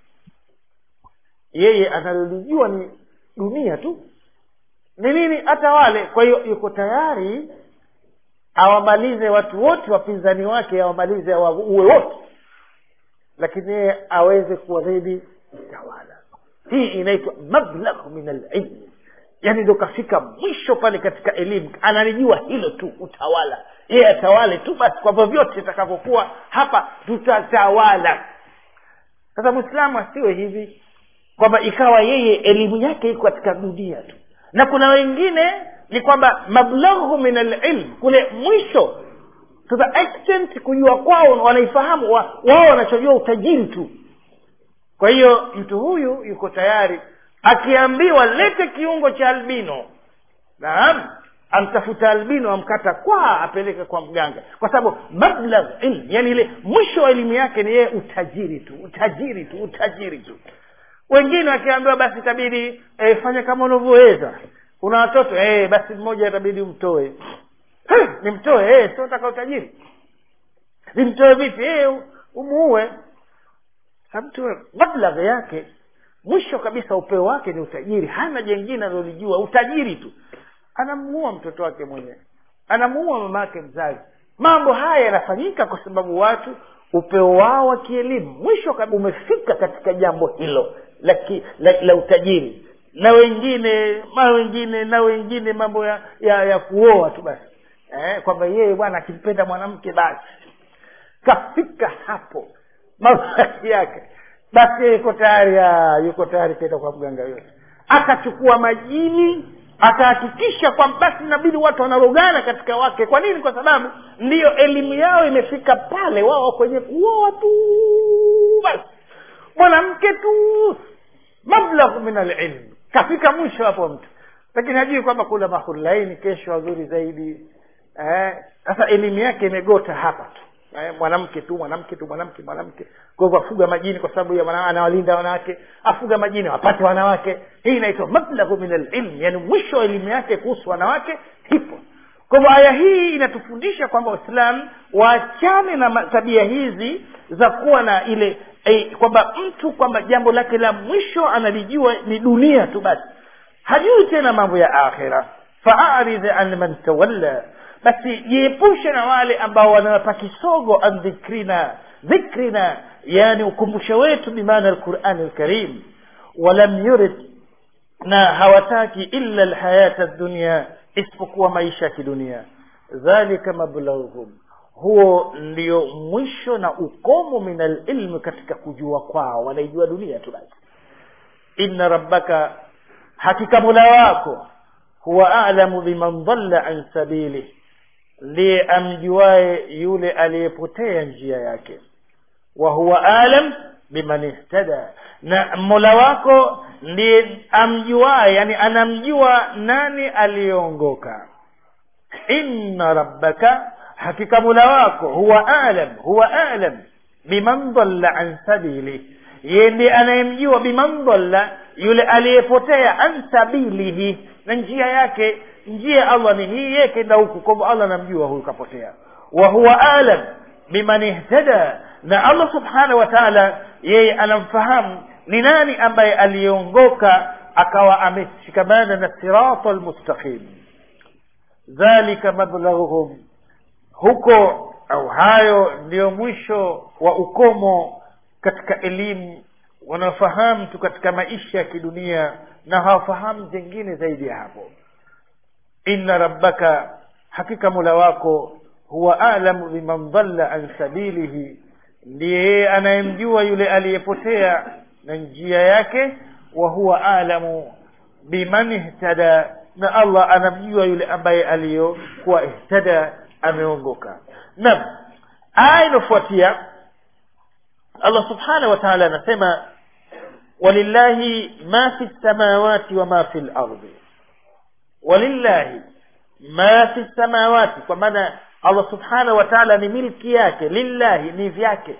yeye analolijua ni dunia tu ni nini atawale kwa hiyo yuko tayari awamalize watu wote wapinzani wake awamalize awaue wote lakini yeye aweze kuwa zaidi mtawala hii inaitwa mablagh min alilmi yaani ndo kafika mwisho pale katika elimu analijua hilo tu utawala yeye atawale tu basi kwa vyovyote itakavyokuwa hapa tutatawala sasa mwislamu asiwe hivi kwamba ikawa yeye elimu yake iko katika dunia tu na kuna wengine ni kwamba mablaghu min alilm kule mwisho to the extent kujua kwao wanaifahamu wa- wao wanachojua utajiri tu kwa hiyo mtu huyu yuko tayari akiambiwa lete kiungo cha albino naam amtafuta albino amkata kwa apeleke kwa mganga kwa sababu mablagh ilm yani ile mwisho wa elimu yake ni yeye utajiri tu utajiri tu utajiri tu wengine wakiambiwa basi itabidi e, fanya kama unavyoweza una watoto e, basi mmoja itabidi umtoe hey, nimtoe e, siotaka utajiri nimtoe vipi e, umuue mtu mablagh yake mwisho kabisa upeo wake ni utajiri hana jengine analolijua utajiri tu anamuua mtoto wake mwenyewe anamuua mama yake mzazi mambo haya yanafanyika kwa sababu watu upeo wao wa kielimu mwisho kabisa umefika katika jambo hilo la, ki, la, la utajiri na wengine ma wengine na wengine mambo ya ya, ya kuoa tu basi eh, kwamba yeye bwana akimpenda mwanamke basi kafika hapo mavazi yake basi yuko tayari ah, yuko tayari kwenda kwa mganga yote akachukua majini akahakikisha kwamba basi inabidi watu wanarogana katika wake kwa nini kwa sababu ndiyo elimu yao imefika pale wao kwenye kuoa tu basi mwanamke tu mablaghu min alilm kafika mwisho hapo mtu lakini hajui kwamba kuna mahulaini kesho wazuri zaidi eh, sasa elimu yake imegota hapa tu eh, mwanamke tu mwanamke tu mwanamke mwanamke kwa hivyo afuga majini kwa sababu ya wana- anawalinda wanawake afuga majini wapate wanawake hii inaitwa mablaghu min alilm yani mwisho wa elimu yake kuhusu wanawake hipo kwa hivyo aya hii inatufundisha kwamba waislamu waachane na ma- tabia hizi za kuwa na ile eh, kwamba mtu kwamba jambo lake la mwisho analijua ni dunia tu basi hajui tena mambo ya akhira faaridh an man tawalla basi jiepushe na wale ambao wanawapa kisogo an dhikrina dhikrina yani ukumbusho wetu bimaana alqurani alkarim walam yurid na hawataki illa alhayata dunia isipokuwa maisha ya kidunia dhalika mablaghuhum huo ndio mwisho na ukomo min alilmi katika kujua kwao wanaijua dunia tu basi inna rabbaka hakika mola wako huwa alamu biman dhalla an sabili ndiye amjuaye yule aliyepotea njia yake wa huwa alam biman ihtada na mola wako ndiye amjuaye yani anamjua nani aliyeongoka inna rabbaka hakika mola wako huwa alam huwa alam biman dhalla an sabili yeye ndiye anayemjua biman dhalla yule aliyepotea an sabilihi na njia yake njia ya allah ni hii yeye kenda huku kwa hivyo allah anamjua huyu kapotea wa huwa alam biman ihtada na allah subhanahu wa taala yeye anamfahamu ni nani ambaye aliyeongoka akawa ameshikamana na sirata lmustaqim dhalika mablaghuhum huko au hayo ndiyo mwisho wa ukomo katika elimu wanaofahamu tu katika maisha ya kidunia na hawafahamu jengine zaidi ya hapo inna rabbaka hakika mula wako huwa alamu biman dhalla an sabilihi ndiye yeye anayemjua yule aliyepotea na njia yake wa huwa alamu biman ihtada na allah anamjua yule ambaye aliyokuwa ihtada ameongoka naam aya inayofuatia allah subhanahu wa taala anasema walillahi ma fi lsamawati wa ma fi lardi walillahi ma fi lsamawati kwa maana allah subhanahu wa taala ni milki yake lillahi ni vyake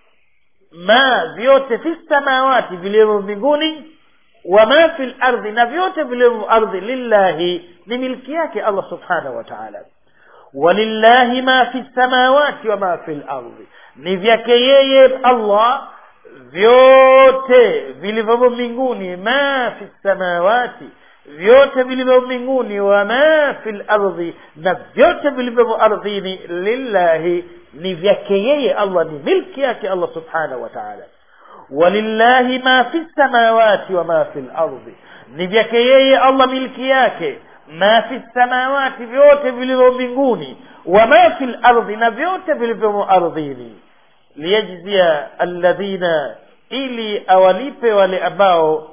ma vyote fi samawati vilivyo mbinguni wa ma fi lardhi na vyote vilivyo ardhi lillahi ni milki yake allah subhanahu wa taala walillahi ma fi samawati wa ma fi lardhi ni vyake yeye allah vyote vilivyomo mbinguni ma fi samawati vyote vilivyo mbinguni wa ma fi lardhi na vyote vilivyomo ardhini lillahi ni vyake yeye allah ni milki yake allah subhanahu wa taala walillahi ma fi samawati wa ma fi lardhi ni vyake yeye allah milki yake ma fi samawati vyote vilivyo mbinguni wa ma fi lardhi na vyote vilivyomo ardhini liyajzia alladhina ili awalipe wale ambao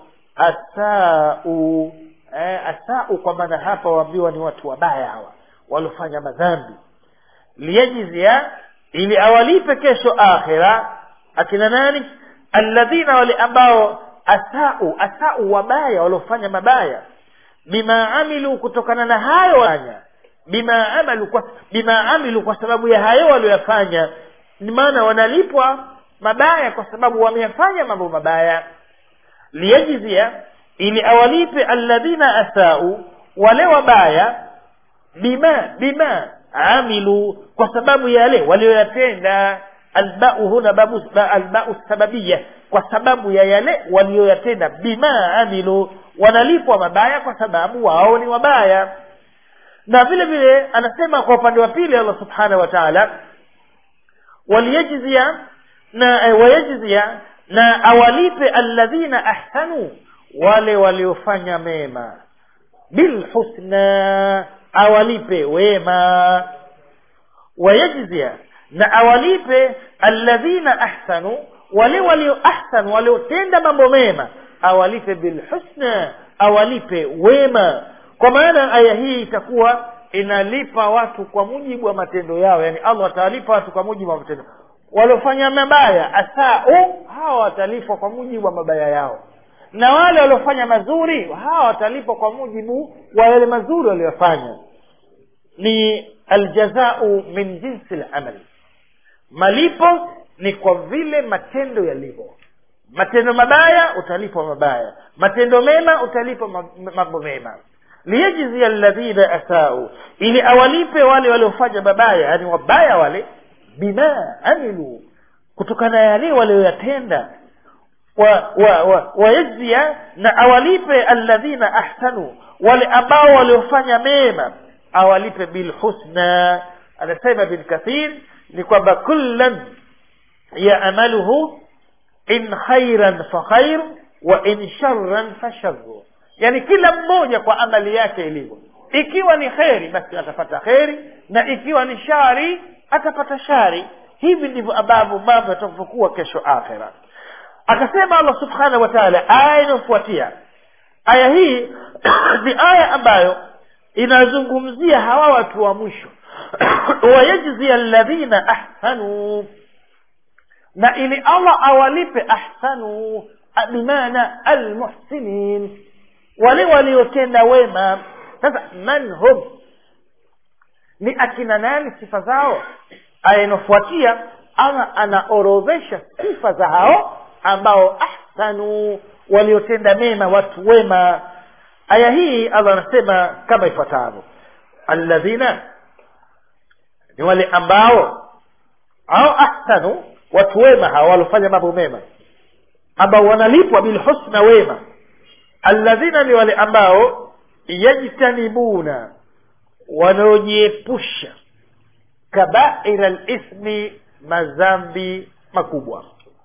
asau eh, asau kwa maana hapa waambiwa ni watu wabaya hawa waliofanya madhambi liyajzia ili awalipe kesho akhira akina nani alladhina wale ambao asau asau wabaya waliofanya mabaya bima amilu kutokana na hayo wanya bima amalu kwa bima amilu kwa sababu ya hayo walioyafanya ni maana wanalipwa mabaya kwa sababu wameyafanya mambo mabaya liyajzia ili awalipe alladhina asau wale wabaya bima bima amilu kwa sababu ya yale walioyatenda albau huna babu albau sababia kwa sababu ya yale walioyatenda bima amilu wanalipwa mabaya kwa sababu wao ni wabaya na vile vile anasema kwa upande wa pili allah subhanahu wa taala waliyajzia na eh, wayajzia na awalipe alladhina ahsanu wale waliofanya mema bilhusna awalipe wema wayajzia na awalipe alladhina ahsanu wale walio ahsanu waliotenda mambo mema awalipe bilhusna awalipe wema kwa maana aya hii itakuwa inalipa watu kwa mujibu wa matendo yao yani allah atawalipa watu kwa mujibu wa matendo waliofanya mabaya asau hawa watalipwa kwa mujibu wa mabaya yao na wale waliofanya mazuri hawa watalipwa kwa mujibu wa yale mazuri waliyofanya ni aljazau min jinsi lamali malipo ni kwa vile matendo yalivyo matendo mabaya utalipwa mabaya matendo mema utalipwa mambo mema liyajzia alladhina asau ili awalipe wale waliofanya mabaya yani wabaya wale bima amilu kutokana na yale walioyatenda wayajzia wa, wa, wa na awalipe alladhina ahsanu wale ambao waliofanya mema awalipe bilhusna anasema bin kathir ni kwamba kullan yaamaluhu in khairan fa khair wa in sharran fa sharru yani kila mmoja kwa amali yake ilivyo ikiwa ni kheri basi atapata kheri na ikiwa ni shari atapata shari hivi ndivyo ambavyo mambo yatakavyokuwa kesho akhira akasema allah subhanahu wa taala aya inayofuatia aya hii ni aya ambayo inazungumzia hawa watu wa mwisho wayajzi alladhina ahsanu na ili allah awalipe ahsanu bimaana almuhsinin wale waliotenda wema sasa man hum ni akina nani sifa zao aya inayofuatia ama anaorodhesha sifa za hao ambao ahsanu waliotenda mema watu wema aya hii allah anasema kama ifuatavyo alladhina ni wale ambao au ahsanu watu wema hawa walofanya mambo mema ambao wanalipwa bilhusna wema alladhina ni wale ambao yajtanibuna wanaojiepusha kabaira lithmi madhambi makubwa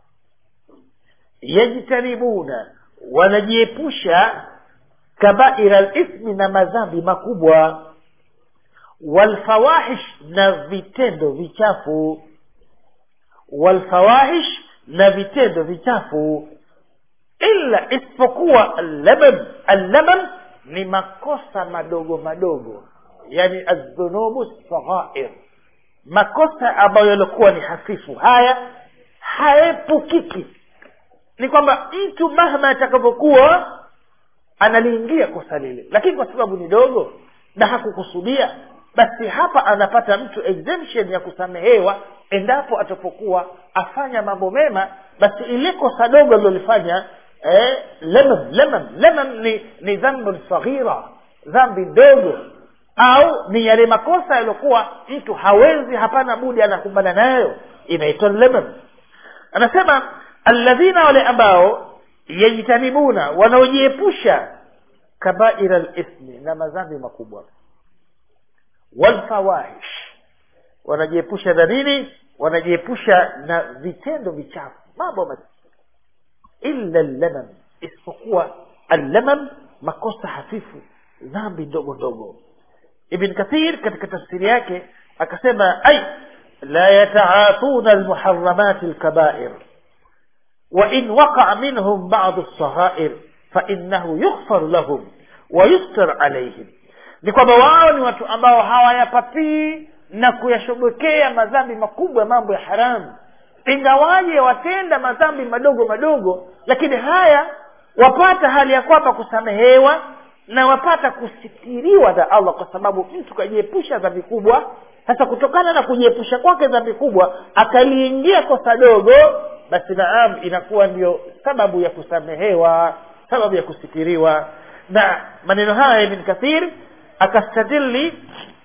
yajtanibuna wanajiepusha kabaira lithmi na madhambi makubwa walfawahish na vitendo vichafu walfawahish na vitendo vichafu illa isipokuwa allamam allamam ni makosa madogo madogo yani aldhunubu saghair makosa ambayo yaliokuwa ni hafifu haya haepukiki ni kwamba mtu mahma atakavyokuwa analiingia kosa lile lakini kwa sababu ni dogo na hakukusudia basi hapa anapata mtu exemption ya kusamehewa endapo atapokuwa afanya mambo mema basi ile kosa dogo alilolifanya eh, lemam lemam lemam ni, ni dhambun saghira dhambi ndogo au ni yale makosa yaliokuwa mtu hawezi hapana budi anakumbana nayo inaitwa lemam anasema alladhina wale ambao yajtanibuna wanaojiepusha kabaira lithmi na madhambi makubwa walfawahish wanajiepusha na nini wanajiepusha na vitendo vichafu mambo ma illa llamam isipokuwa allamam makosa hafifu dhambi ndogo ndogo ibn kathir katika tafsiri yake akasema ay la yataatuna almuharamati alkabair وإن وقع منهم بعض الصغائر فإنه يغفر لهم ويستر عليهم ni kwamba wao ni watu ambao hawayapatii na kuyashobokea madhambi makubwa mambo ya haramu ingawaje watenda madhambi madogo madogo lakini haya wapata hali ya kwamba kusamehewa na wapata kusitiriwa na allah kwa sababu mtu kajiepusha dhambi kubwa sasa kutokana na kujiepusha kwake dhambi kubwa akaliingia kosa dogo basi naam inakuwa ndio sababu ya kusamehewa sababu ya kusitiriwa na maneno haya ibn kathir akastadili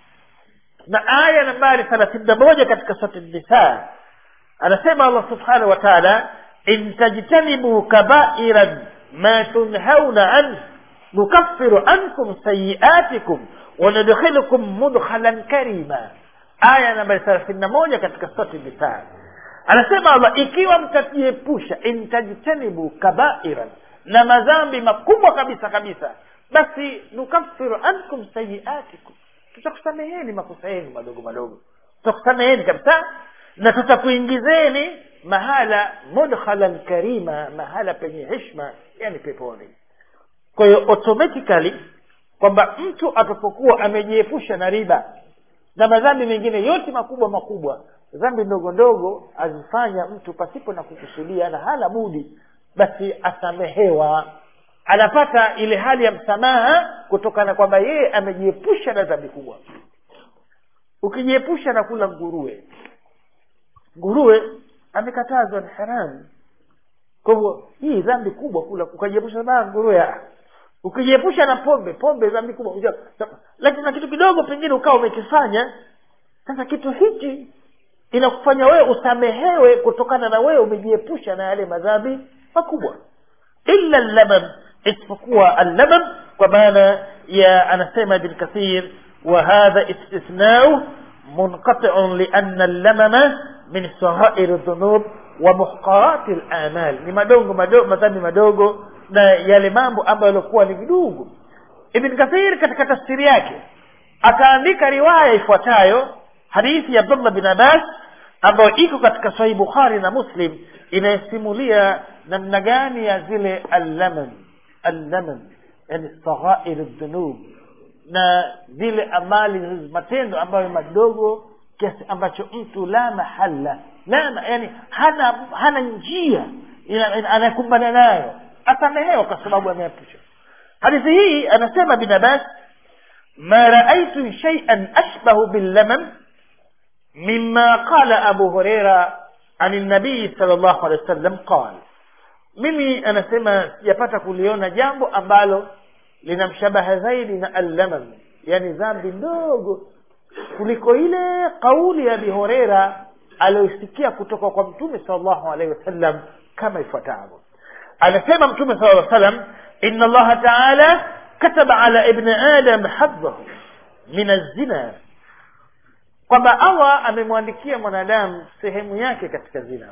na aya nambari thelathini na moja katika sura nisa anasema allah subhanahu wa taala in tajtanibu kabairan ma tunhauna anhu nukaffiru ankum sayiatikum wanadkhilukum mudkhalan karima aya nambari thelathini na moja katika sura nisa anasema allah ikiwa mtajiepusha in tajtanibu kabairan na madhambi makubwa kabisa kabisa basi nukaffiru ankum sayiatikum tutakusameheni makosa yenu madogo madogo tutakusameheni kabisa na tutakuingizeni mahala mudkhalan karima mahala penye heshma yani peponi kwa hiyo automatically kwamba mtu atapokuwa amejiepusha na riba na madhambi mengine yote makubwa makubwa dhambi ndogo ndogo azifanya mtu pasipo na kukusudia na hana budi basi asamehewa anapata ile hali ya msamaha kutokana kwamba yeye amejiepusha na dhambi kubwa ukijiepusha na kula nguruwe nguruwe amekatazwa ni haramu kwa hivyo hii dhambi kubwa kula ukajiepusha na nguruwe ukijiepusha na pombe pombe dhambi kubwa lakini na kitu kidogo pengine ukawa umekifanya sasa kitu hichi inakufanya wewe usamehewe kutokana na wewe umejiepusha na yale madhambi makubwa illa lamam isipokuwa allamam kwa maana ya anasema ibn kathir wa hadha istithnau munqati'un lianna allamama min saghair dhunub wa muhqarati alamal ni madongo madogo madhambi madogo na yale mambo ambayo yalikuwa ni vidogo ibn kathir katika tafsiri yake akaandika riwaya ifuatayo hadithi ya abdullah bin abbas ambayo iko katika sahih bukhari na muslim inayosimulia namna gani ya zile allaman allaman yani saghair dhunub na zile amali matendo ambayo madogo kiasi ambacho mtu la mahala la yani hana hana njia anakumbana nayo asamehewa kwa sababu ameepusha hadithi hii anasema bin abbas ma raaitu shay'an ashbahu billaman مما قال أبو هريرة عن النبي صلى الله عليه وسلم قال mimi anasema sijapata kuliona jambo ambalo linamshabaha zaidi na allamam yani dhambi ndogo kuliko ile kauli ya abi horeira aliyoisikia kutoka kwa mtume salllahu alaihi wasallam kama ifuatavyo anasema mtume sala lla salam ina allaha taala kataba ala ibni adam hadhahu min alzina kwamba allah amemwandikia mwanadamu sehemu yake katika zina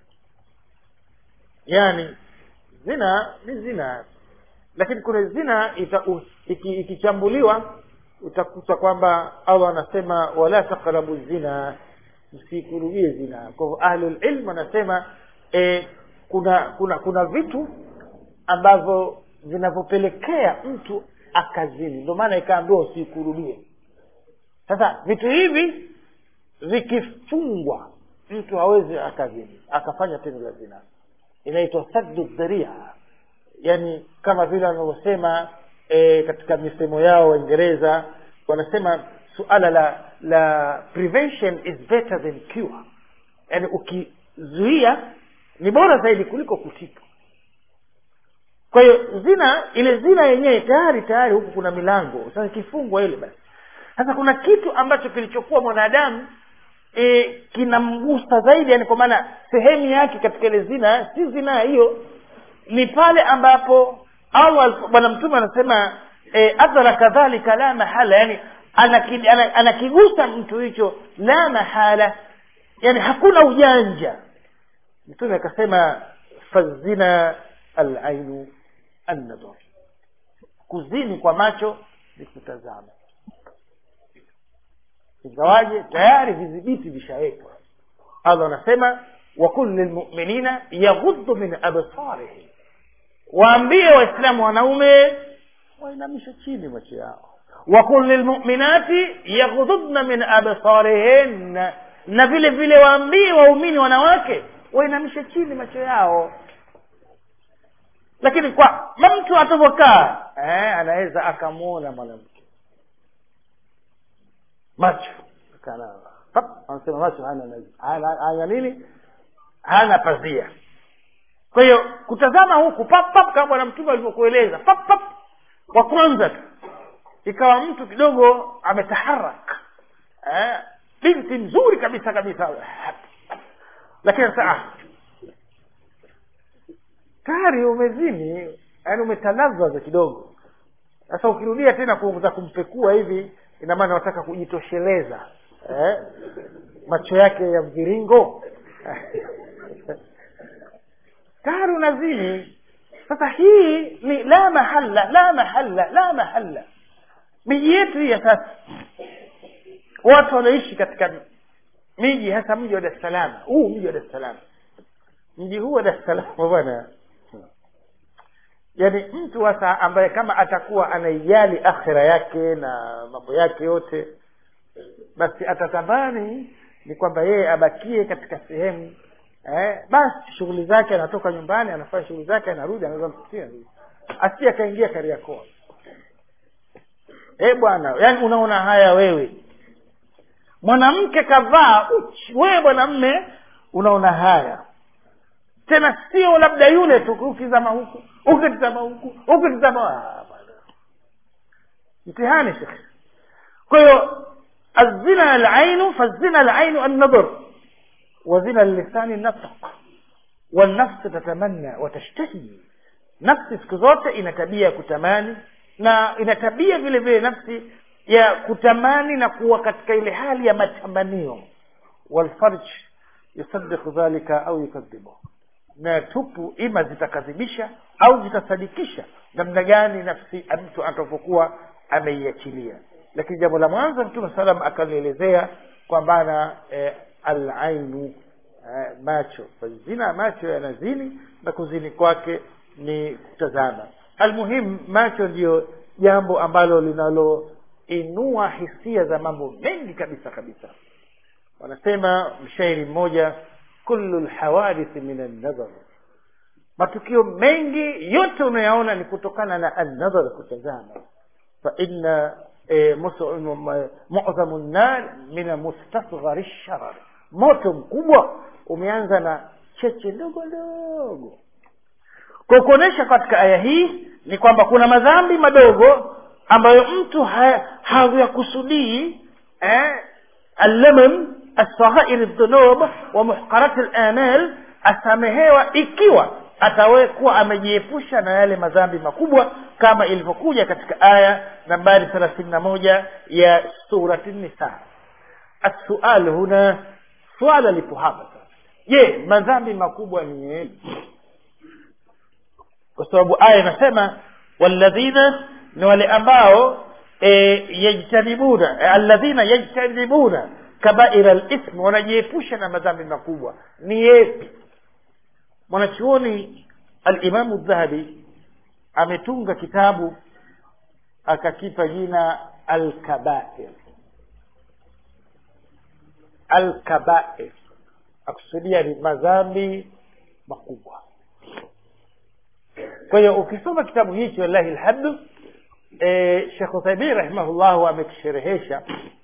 yaani zina ni zina lakini kuna zina ita, u, iki, ikichambuliwa utakuta kwamba allah anasema wala taqrabu zina msikurubie zina kwa hivyo ahlulilm wanasema e, kuna kuna kuna vitu ambavyo vinavyopelekea mtu akazini ndio maana ikaambiwa usikurubie sasa vitu hivi vikifungwa mtu hawezi akazini akafanya tendo la zina inaitwa saddu dharia yani kama vile wanavyosema e, katika misemo yao waingereza wanasema suala la la prevention is better than cure yani ukizuia ni bora zaidi kuliko kutibu kwa hiyo zina ile zina yenyewe tayari tayari huku kuna milango sasa ikifungwa ile basi sasa kuna kitu ambacho kilichokuwa mwanadamu e, kinamgusa zaidi yani kwa maana sehemu yake katika ile zina si zina hiyo ni pale ambapo allah bwana mtume anasema e, adhara kadhalika la mahala yani anakigusa ana, ana mtu hicho la mahala yani hakuna ujanja mtume akasema fazina alainu annadhar kuzini kwa macho ni kutazama ingawaje tayari vidhibiti vishawekwa allah anasema wakul lilmuminina yaghuddu min absarihim waambie waislamu wanaume wainamishe chini macho yao wakul lilmuminati yaghdudna min absarihin na vile vile waambie waumini wanawake wainamishe chini macho yao lakini kwa mtu atavyokaa eh, anaweza akamwona mwanamke macho kana anasema macho hana hana, hana nini hana pazia kwa hiyo kutazama huku pap pap kama bwana mtume alivyokueleza pap pap kwa kwanza tu ikawa mtu kidogo ametaharak eh, binti nzuri kabisa kabisa lakini sasa tayari umezini yaani umetalazaza kidogo sasa ukirudia tena kuza kumpekua hivi ina maana unataka kujitosheleza eh? macho yake ya mviringo tayari unazini sasa hii ni la mahala la mahala la mahala miji yetu hii ya sasa watu wanaishi katika miji hasa mji wa dar es salaam huu mji wa dar es salaam mji huu wa dar es salaam bwana yaani mtu hasa ambaye kama atakuwa anaijali akhira yake na mambo yake yote basi atatamani ni kwamba yeye abakie katika sehemu eh, basi shughuli zake anatoka nyumbani anafanya shughuli zake anarudi anaweza msikitini asi akaingia kariakoo eh bwana yaani unaona haya wewe mwanamke kavaa uchi wewe mwanamme unaona haya tena sio labda yule tu ukizama huku ukitizama huku ukitizama mtihani shekhe kwa hiyo الزنا العين فالزنا العين النظر وزنا اللسان النطق والنفس تتمنى وتشتهي nafsi siku zote ina tabia ya kutamani na ina tabia vile vile nafsi ya kutamani na kuwa katika ile hali ya matamanio walfarj yusaddiqu dhalika au yukadhibu na tupu ima zitakadhibisha au zitasadikisha namna gani nafsi mtu atakapokuwa ameiachilia lakini jambo la mwanzo mtume salam akalielezea kwambana eh, alainu eh, macho zina macho yanazini na kuzini kwake ni kutazama almuhimu macho ndiyo jambo ambalo linaloinua hisia za mambo mengi kabisa kabisa wanasema mshairi mmoja kullu lhawadithi min annadhar matukio mengi yote unayaona ni kutokana na annadhar kutazama faina mu'dhamu nnar min mustasghari sharar moto mkubwa umeanza na cheche ndogo ndogo kwa kuonyesha katika aya hii ni kwamba kuna madhambi madogo ambayo mtu hayakusudii eh, allamam asaghair dhunub wa muhqarat alamal asamehewa ikiwa atawekuwa amejiepusha na yale madhambi makubwa kama ilivyokuja katika aya nambari thelathini na moja ya surati nisa assual huna swala lipo hapa sasa je madhambi makubwa ni yepi kwa sababu aya inasema walladhina ni wale ambao e, yajtanibuna e, alladhina yajtanibuna kabaira lism wanajiepusha na madhambi makubwa ni yepi mwanachuoni alimamu dhahabi ametunga kitabu akakipa jina alkabair alkabair akusudia ni madhambi makubwa kwa hiyo ukisoma kitabu hichi wallahi lhamdu e, shekh uthaimin rahimahullahu amekisherehesha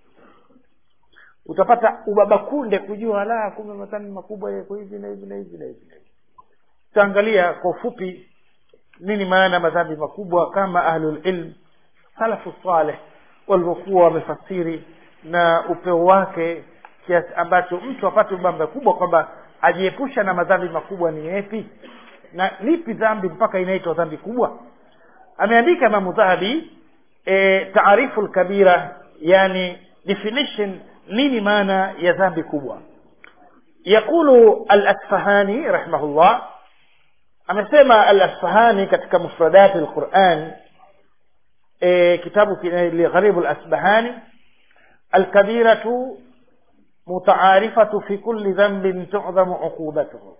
utapata ubaba kunde kujua la kumbe madhambi makubwa yako hivi na hivi na hivi na hivi na hivi tutaangalia kwa ufupi nini maana madhambi makubwa kama ahlulilm salafu saleh walivyokuwa wamefasiri na upeo wake kiasi ambacho mtu apate ubamba kubwa kwamba ajiepusha na madhambi makubwa ni yepi na lipi dhambi mpaka inaitwa dhambi kubwa ameandika imamu dhahabi e, taarifu lkabira yani definition nini maana ya dhambi kubwa yaqulu alasfahani rahimahullah amesema alasfahani katika mufradati lquran e, kitabu ligharibu lasbahani alkabiratu mutaarifatu fi kulli dhanbin tudhamu uqubatuhu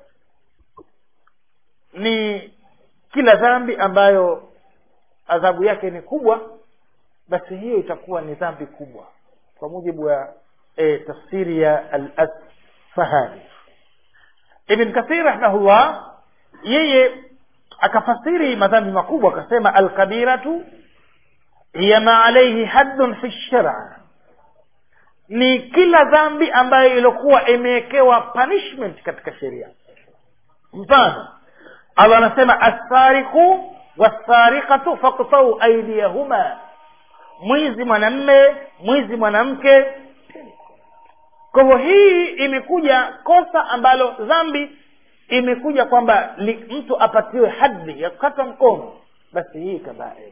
ni kila dhambi ambayo adhabu yake ni kubwa basi hiyo itakuwa ni dhambi kubwa kwa mujibu wa e, tafsiri ya al-asfahani ibn kathir rahimahullah yeye akafasiri madhambi makubwa akasema alkabiratu hiya ma alaihi haddun fi shara ni kila dhambi ambayo iliokuwa imewekewa punishment katika sheria mfano allah anasema assariku wassariqatu faktau aidiyahuma mwizi mwanamme mwizi mwanamke kwa hivyo hii imekuja kosa ambalo dhambi imekuja kwamba mtu apatiwe hadhi ya kukata mkono basi hii kabair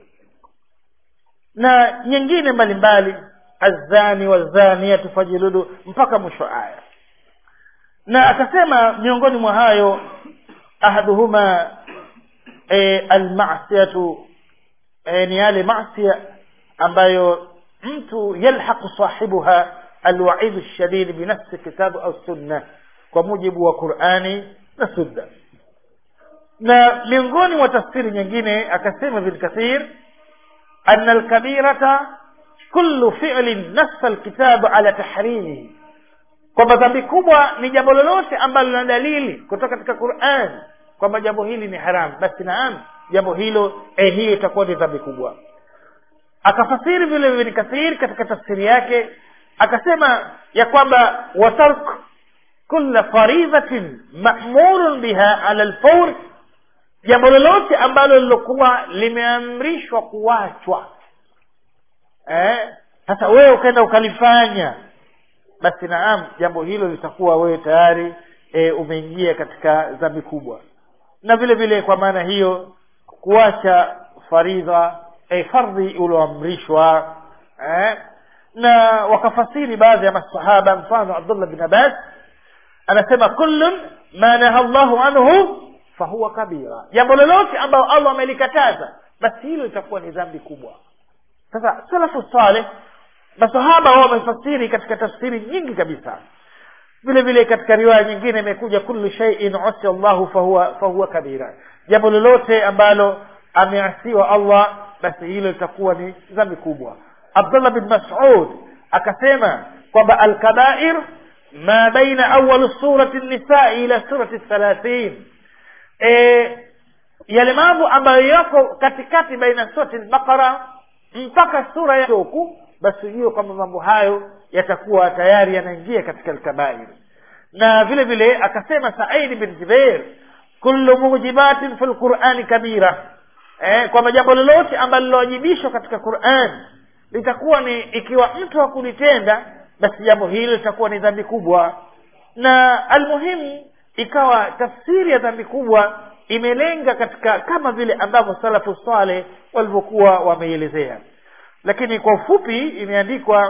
na nyingine mbalimbali azani wazaniatu fajiludu mpaka mwisho aya na akasema miongoni mwa hayo ahaduhuma e, almasiyatu e, ni yale masia ambayo mtu yalhaqu sahibuha alwaidu lshadid binafsi kitabu au sunna kwa mujibu wa qurani na sunna na miongoni mwa tafsiri nyingine akasema ibn kathir ana alkabirata kullu fi'lin nassa alkitabu ala tahrimihi kwamba dhambi kubwa ni jambo lolote ambalo lina dalili kutoka katika quran kwamba jambo hili ni haramu basi naam jambo hilo eh, hiyo itakuwa ni dhambi kubwa akafasiri vile ibn kathir katika tafsiri yake akasema ya kwamba watark kulla faridhatin ma'murun biha ala alfawr jambo lolote ambalo lilokuwa limeamrishwa kuachwa eh sasa wewe ukaenda ukalifanya basi naam jambo hilo litakuwa wewe tayari e, umeingia katika dhambi kubwa na vile vile kwa maana hiyo kuacha faridha e, fardhi ulioamrishwa eh, na wakafasiri baadhi ya masahaba mfano abdullah bin abbas anasema kullun ma naha llahu anhu fahuwa kabira jambo lolote ambayo allah amelikataza basi hilo litakuwa ni dhambi kubwa sasa salafu saleh masahaba wao wamefasiri katika tafsiri nyingi kabisa vile vile katika riwaya nyingine imekuja kullu shay'in usi llahu fahuwa, fahuwa kabira jambo lolote ambalo ameasiwa allah basi hilo litakuwa ni dhambi kubwa abdullah bin mas'ud akasema kwamba alkabair ma baina awal surati nisai ila surati thalathin e, yale mambo ambayo yako katikati baina surati lbaqara mpaka sura ya huku basi hiyo kwamba mambo hayo yatakuwa tayari yanaingia katika alkabair na vile vile akasema saidi bin jubair kullu mujibatin fi lqurani kabira eh, kwamba jambo lolote ambalo lilowajibishwa katika quran litakuwa ni ikiwa mtu hakulitenda basi jambo hilo litakuwa ni dhambi kubwa na almuhimu ikawa tafsiri ya dhambi kubwa imelenga katika kama vile ambavyo salafu saleh walivyokuwa wameielezea lakini kwa ufupi imeandikwa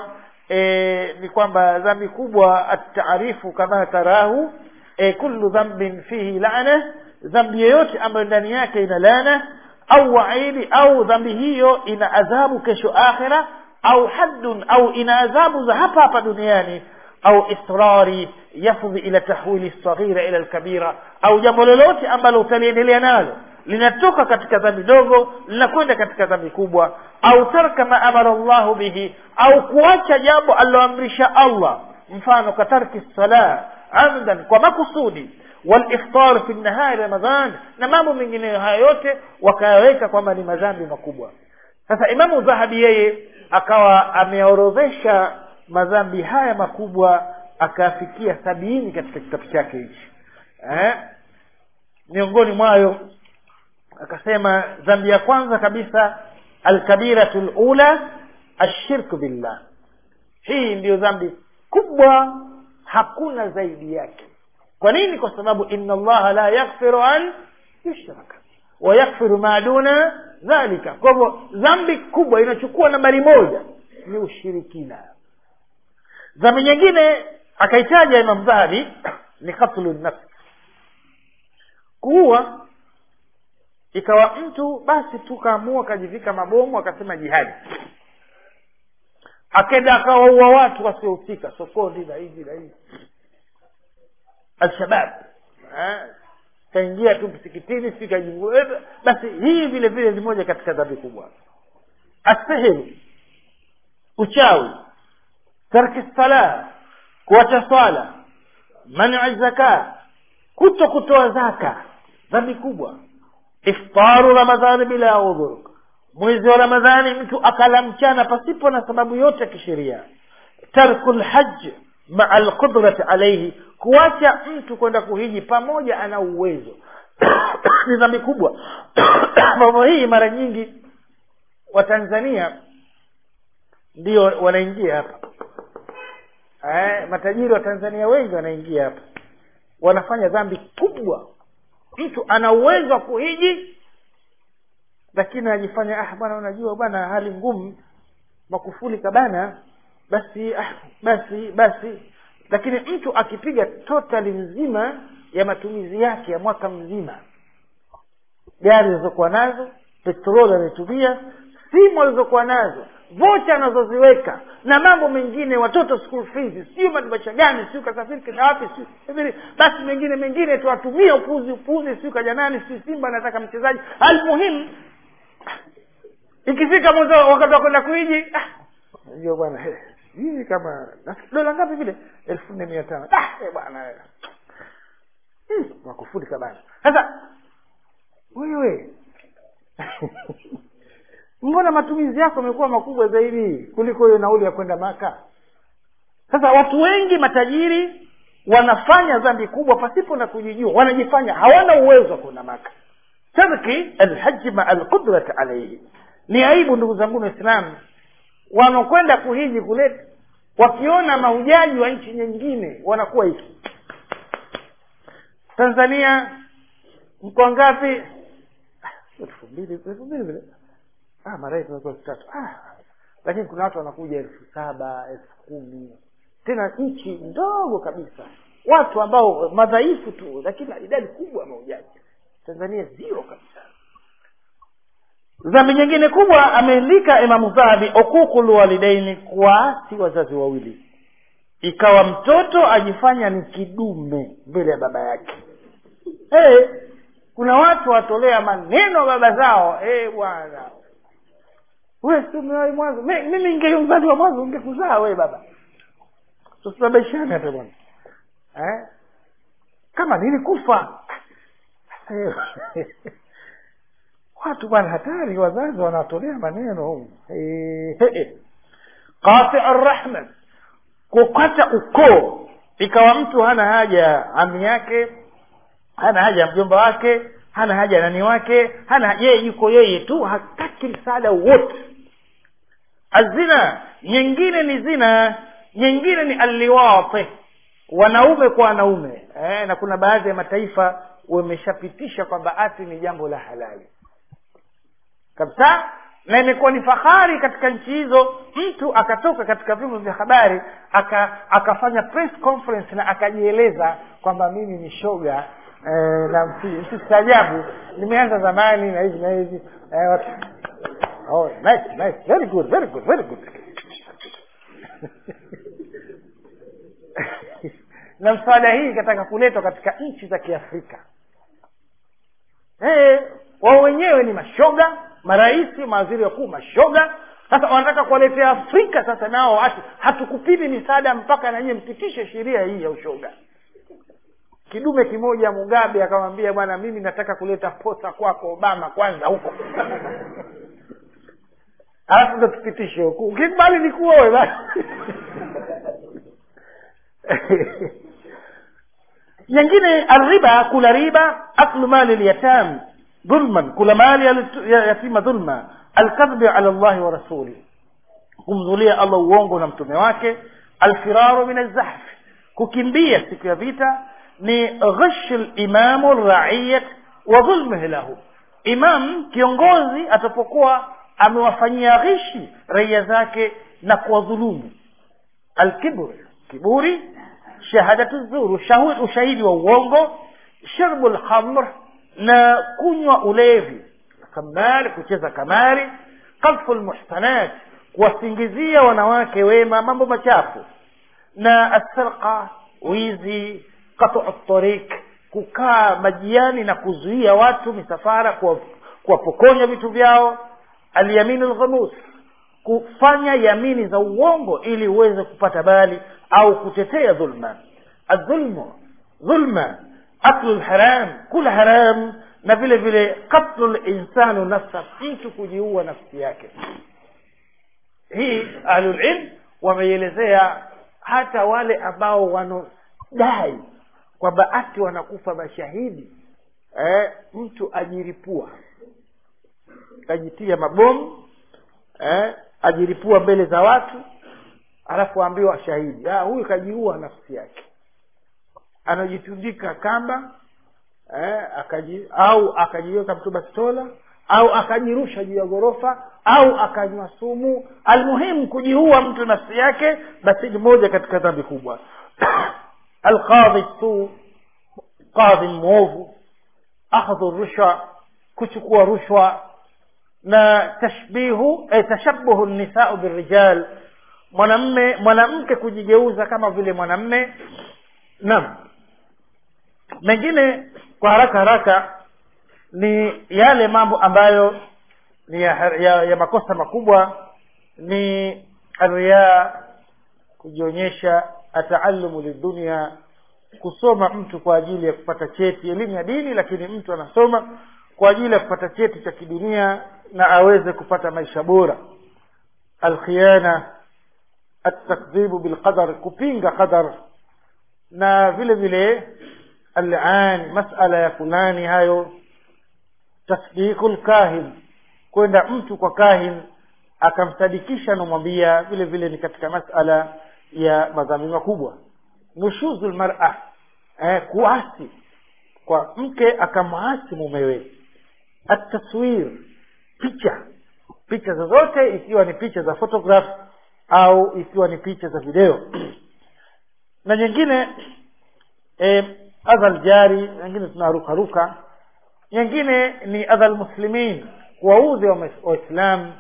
e, ni kwamba dhambi kubwa ataarifu kama tarahu e, kullu dhambin fihi lana dhambi yoyote ambayo ndani yake ina lana au waidi au dhambi hiyo ina adhabu kesho akhira au haddun au ina adhabu za hapa hapa duniani au israri yafdhi ila tahwili lsaghira ila lkabira au jambo lolote ambalo utaliendelea nalo linatoka katika dhambi dogo linakwenda katika dhambi kubwa au tarka ma amara llahu bihi au kuacha jambo aliloamrisha allah mfano katarki sala amdan kwa makusudi waliftar fi nahari ramadhan na mambo mengineyo haya yote wakayaweka kwamba ni madhambi makubwa sasa imamu dhahabi yeye akawa ameorodhesha madhambi haya makubwa akafikia sabini katika kitabu chake hichi eh? miongoni mwayo akasema dhambi ya kwanza kabisa alkabiratu lula ashirku billah hii ndiyo dhambi kubwa hakuna zaidi yake kwa nini kwa sababu inna allaha la yaghfiru an yushraka wayaghfiru ma duna dhalika kwa hivyo dhambi kubwa inachukua nambari moja ni ushirikina dhambi nyingine akaitaja imam dhahabi ni katlu nafsi kuua ikawa mtu basi tu kaamua akajivika mabomu akasema jihadi akenda akawaua watu wasiohusika sokoni na hivi na hivi alshabab kaingia tu msikitini si kajivu basi hii vile vile ni moja katika dhambi kubwa asehiru uchawi tarki sala kuacha swala mani zaka kuto kutoa zaka dhambi kubwa iftaru ramadhani bila udhur mwezi wa ramadhani mtu akala mchana pasipo na sababu yote ya kisheria tarku lhaj maa lqudrati alaihi kuacha mtu kwenda kuhiji pamoja ana uwezo ni dhambi kubwa mambo hii mara nyingi watanzania ndio wanaingia hapa eh, matajiri wa tanzania wengi wanaingia hapa wanafanya dhambi kubwa mtu ana uwezo wa kuhiji lakini anajifanya ah bwana unajua bwana hali ngumu makufuli kabana basi ah, basi basi lakini mtu akipiga totali nzima ya matumizi yake ya mwaka mzima gari alizokuwa nazo petroli anayotumia simu alizokuwa nazo vocha anazoziweka na mambo mengine watoto school fees sio madibasha gani siu kasafiri kenda wapi siu basi mengine mengine tuwatumia upuzi upuzi siu kaja nani siu simba anataka mchezaji almuhimu ikifika mwanzo wakati wa kwenda kuiji najua bwana hii kama dola ngapi vile elfu nne mia tano bwana makufuli kabana sasa wewe mbona matumizi yako yamekuwa makubwa zaidi kuliko hiyo nauli ya kwenda maka sasa watu wengi matajiri wanafanya dhambi kubwa pasipo na kujijua wanajifanya hawana uwezo wa kwenda maka tarki alhaji maa alqudrati alaihi ni aibu ndugu zangu waislamu wanakwenda kuhiji kule wakiona mahujaji wa nchi nyingine wanakuwa hiki tanzania mkoa ngapi elfu mbili elfu mbili vile ah, marai tunakuwa elfu tatu ah, lakini kuna watu wanakuja elfu saba elfu kumi tena nchi ndogo kabisa watu ambao madhaifu tu lakini idadi kubwa ya mahujaji tanzania zero kabisa dhambi nyingine kubwa ameandika imamu dhahabi ukukul walidaini kuwaasi wazazi wawili ikawa mtoto ajifanya ni kidume mbele ya baba yake hey, kuna watu watolea maneno baba zao hey, bwana we si umewahi mwanzo mimi ingeyumzaliwa mwanzo ungekuzaa we baba tusababishane hata bwana eh? kama nilikufa watu bwana hatari wazazi wanatolea maneno hey, hey. qati arrahma kukata ukoo ikawa mtu hana haja ami yake hana haja ya mjomba wake hana haja ya nani wake hana yeye yuko yeye tu hataki msaada wote azina nyingine ni zina nyingine ni alliwati wanaume kwa wanaume eh, na kuna baadhi ya mataifa wameshapitisha kwamba ati ni jambo la halali kabisa na imekuwa ni fahari katika nchi hizo mtu akatoka katika vyombo vya habari aka, akafanya press conference na akajieleza kwamba mimi ni shoga eh, na msi- msistaajabu nimeanza zamani na hivi na hivi eh, watu, oh, nice, nice, very good, very good, very good na mswada hii ikataka kuletwa katika nchi za kiafrika Eh, wao wenyewe ni mashoga marahisi mawaziri wakuu mashoga sasa wanataka kuwaletea afrika sasa nao hatu hatukupini misaada mpaka nanyie mpitishe sheria hii ya ushoga kidume kimoja mugabe akamwambia bwana mimi nataka kuleta posa kwako obama kwanza huko alafu ndo tupitishe huku ukikubali nikuoe basi nyingine alriba kula riba aklu mali lyatam dhulman kula mali ya lit- ya yatima dhulma alkadhbi ala llahi wa rasuli kumzulia allah uongo na mtume wake alfiraru min alzahf kukimbia siku ya vita ni ghish limamu raiyat wa dhulmihi lahu imam kiongozi atapokuwa amewafanyia ghishi raia zake na kuwadhulumu alkibr kiburi shahadatu zuru shahu- ushahidi wa uongo sharbu lhamr na kunywa ulevi kamari kucheza kamari qadfu lmuhsanat kuwasingizia wanawake wema mambo machafu na asarqa wizi qatu tariq kukaa majiani na kuzuia watu misafara kuwa- kuwapokonya vitu vyao alyaminu lghamus kufanya yamini za uongo ili uweze kupata bali au kutetea dhulma adhulmu dhulma aklu lharam kula haram na vile vile katlu linsanu nafsa mtu kujiua nafsi yake hii ahlulilm wameielezea hata wale ambao wanaodai kwamba ati wanakufa mashahidi eh, mtu ajiripua ajitia mabomu eh, ajiripua mbele za watu alafu aambiwa shahidi ah, huyu kajiua nafsi yake anajitundika kamba eh, akaji, au akajiweka mtu bastola au akajirusha juu ya ghorofa au akanywa sumu almuhimu kujiua mtu nafsi yake basi ni moja katika dhambi kubwa alqadhi su qadhi mwovu akhdhu rushwa kuchukua rushwa na tashbihu eh, tashabuhu nisau birijal mwanamme mwanamke kujigeuza kama vile mwanamme naam mengine kwa haraka haraka ni yale mambo ambayo ni ya, ya, ya makosa makubwa ni riya kujionyesha ataalumu lidunia kusoma mtu kwa ajili ya kupata cheti elimu ya dini lakini mtu anasoma kwa ajili ya kupata cheti cha kidunia na aweze kupata maisha bora alkhiyana atakdhibu bilqadar kupinga qadar na vile vile alan masala ya fulani hayo tasdiku lkahin kwenda mtu kwa kahin akamsadikisha anamwambia vile vile ni katika masala ya madhambi makubwa nushuzu lmara eh, kuasi kwa mke akamwasi mumewe ataswir picha picha zozote ikiwa ni picha za photograph au ikiwa ni picha za video na nyingine eh, adha ljari nyingine tunarukaruka nyingine ni adha lmuslimin kuwaudhi wa waislamu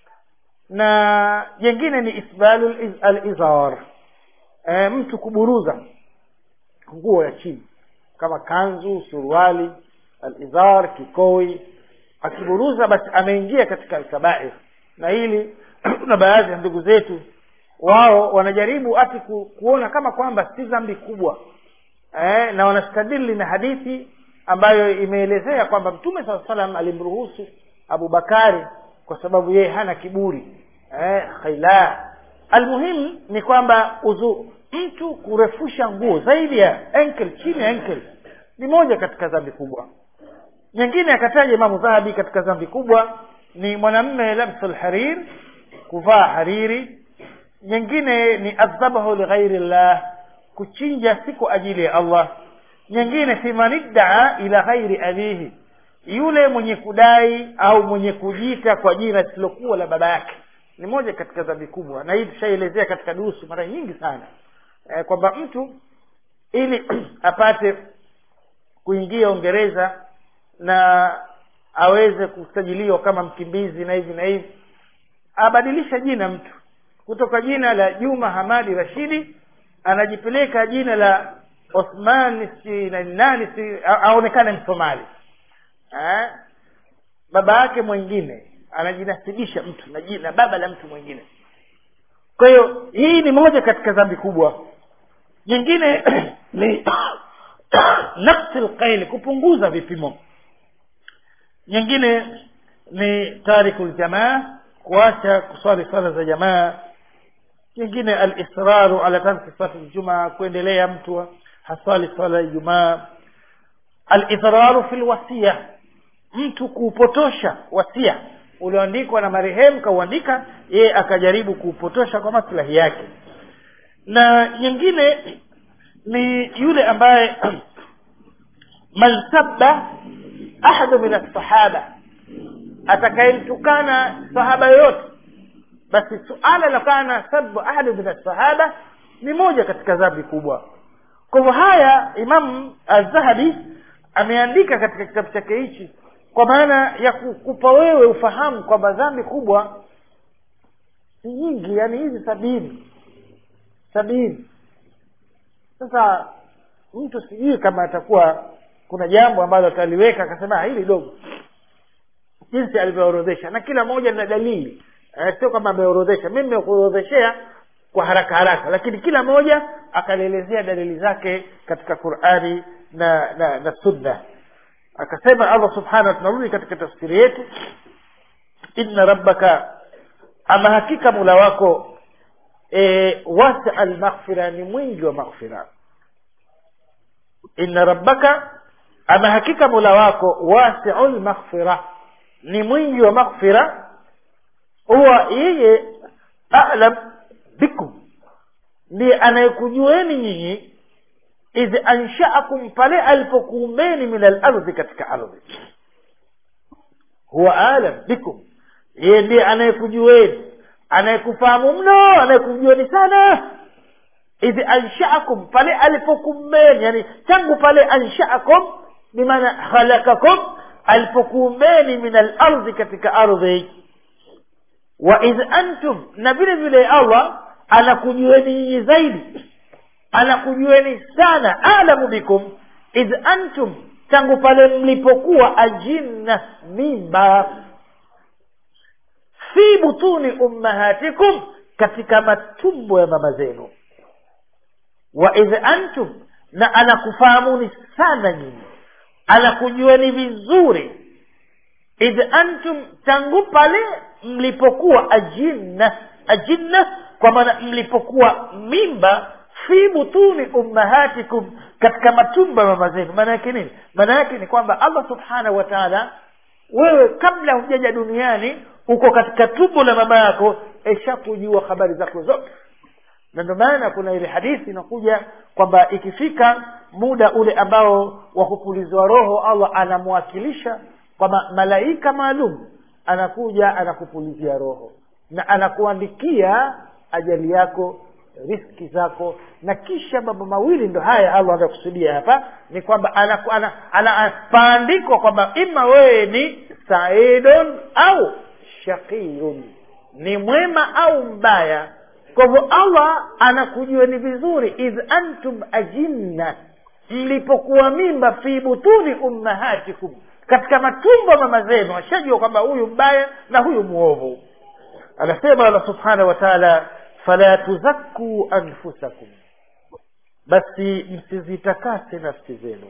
na jengine ni isbalu alizar e, mtu kuburuza nguo ya chini kama kanzu suruali alizar kikoi akiburuza basi ameingia katika alkabair na hili kuna baadhi ya ndugu zetu wao wanajaribu ati ku, kuona kama kwamba si dhambi kubwa eh, na wanastadili na hadithi ambayo imeelezea kwamba mtume saa salam alimruhusu abubakari kwa sababu yeye hana kiburi eh, khaila almuhimu ni kwamba uzu mtu kurefusha nguo zaidi ya enkel chini ya enkel ni moja katika dhambi kubwa nyingine akataja imamu dhahabi katika dhambi kubwa ni mwanamme labsu lharir kuvaa hariri nyingine ni adhabahu lighairi llah kuchinja si kwa ajili ya allah nyingine fi man iddaa ila ghairi abihi yule mwenye kudai au mwenye kujiita kwa jina lisilokuwa la baba yake ni moja katika dhambi kubwa na hii tushaelezea katika durusu mara nyingi sana e, kwamba mtu ili apate kuingia uingereza na aweze kusajiliwa kama mkimbizi na hivi na hivi abadilisha jina mtu kutoka jina la juma hamadi rashidi anajipeleka jina la othman si na nani si aonekane msomali eh? baba yake mwingine anajinasibisha mtu na jina baba la mtu mwingine kwa hiyo hii ni moja katika dhambi kubwa nyingine ni nafsi lqaili kupunguza vipimo nyingine ni tariku ljamaa kuacha kuswali swala za jamaa nyingine alisraru ala tarki salati ljumaa kuendelea mtu haswali swala ya ijumaa alidhraru fi lwasia mtu kuupotosha wasia ulioandikwa na marehemu kauandika yeye akajaribu kuupotosha kwa maslahi yake na nyingine ni yule ambaye man sabba ahadu min alsahaba atakayemtukana sahaba yoyote basi suala la kana sabu ahadu min alsahaba ni moja katika dhambi kubwa kwa hivyo haya imamu alzahabi ameandika katika kitabu chake hichi kwa maana ya kukupa wewe ufahamu kwamba dhambi kubwa si nyingi yani hizi sabini sabini sasa mtu sijui kama atakuwa kuna jambo ambalo ataliweka akasema hili dogo jinsi alivyoorodhesha na kila moja na dalili eh, sio kwamba ameorodhesha mi nimekuorodheshea kwa haraka haraka lakini kila moja akalielezea dalili zake katika qurani na na, na sunna akasema allah subhanahu tunarudi katika tafsiri yetu inna rabbaka ama hakika mula wako e, wasia lmaghfira ni mwingi wa maghfira inna rabbaka ama hakika mula wako wasiu lmaghfira ni mwingi wa maghfira huwa yeye alam bikum ndiye anayekujueni nyinyi idh anshaakum pale alipokuumbeni min alardhi katika ardhi huwa alam bikum yeye ndiye anayekujueni anayekufahamu mno anayekujueni sana idh anshaakum pale alipokuumbeni yani tangu pale anshaakum bimaana khalakakum alipokuumbeni min alardhi katika ardhi wa idh antum na vile vile allah anakujueni nyinyi zaidi anakujueni sana alamu bikum idh antum tangu pale mlipokuwa ajinna mimba fi butuni ummahatikum katika matumbo ya mama zenu wa idh antum na anakufahamuni sana nyinyi anakujueni vizuri idh antum tangu pale mlipokuwa ajinna ajinna kwa maana mlipokuwa mimba fi butuni ummahatikum katika matumba mama zenu maana yake nini maana yake ni kwamba allah subhanahu wa taala wewe kabla hujaja duniani uko katika tumbo la mama yako eshakujua habari zako zote na ndio maana kuna ile hadithi inakuja kwamba ikifika muda ule ambao wa kupulizwa roho allah anamwakilisha kwamba malaika maalum anakuja anakupulizia roho na anakuandikia ajali yako riski zako na kisha mambo mawili ndo haya allah anakusudia hapa ni kwamba anaku- ana- ana- ana- paandikwa kwamba ima wewe ni saidun au shaqiyun ni mwema au mbaya kwa hivyo allah anakujueni vizuri idh antum ajinna mlipokuwa mimba fi butuni ummahatikum katika matumbo mama zenu washajua kwamba huyu mbaya na huyu mwovu anasema allah subhanahu wa taala fala tuzakkuu anfusakum basi msizitakase nafsi zenu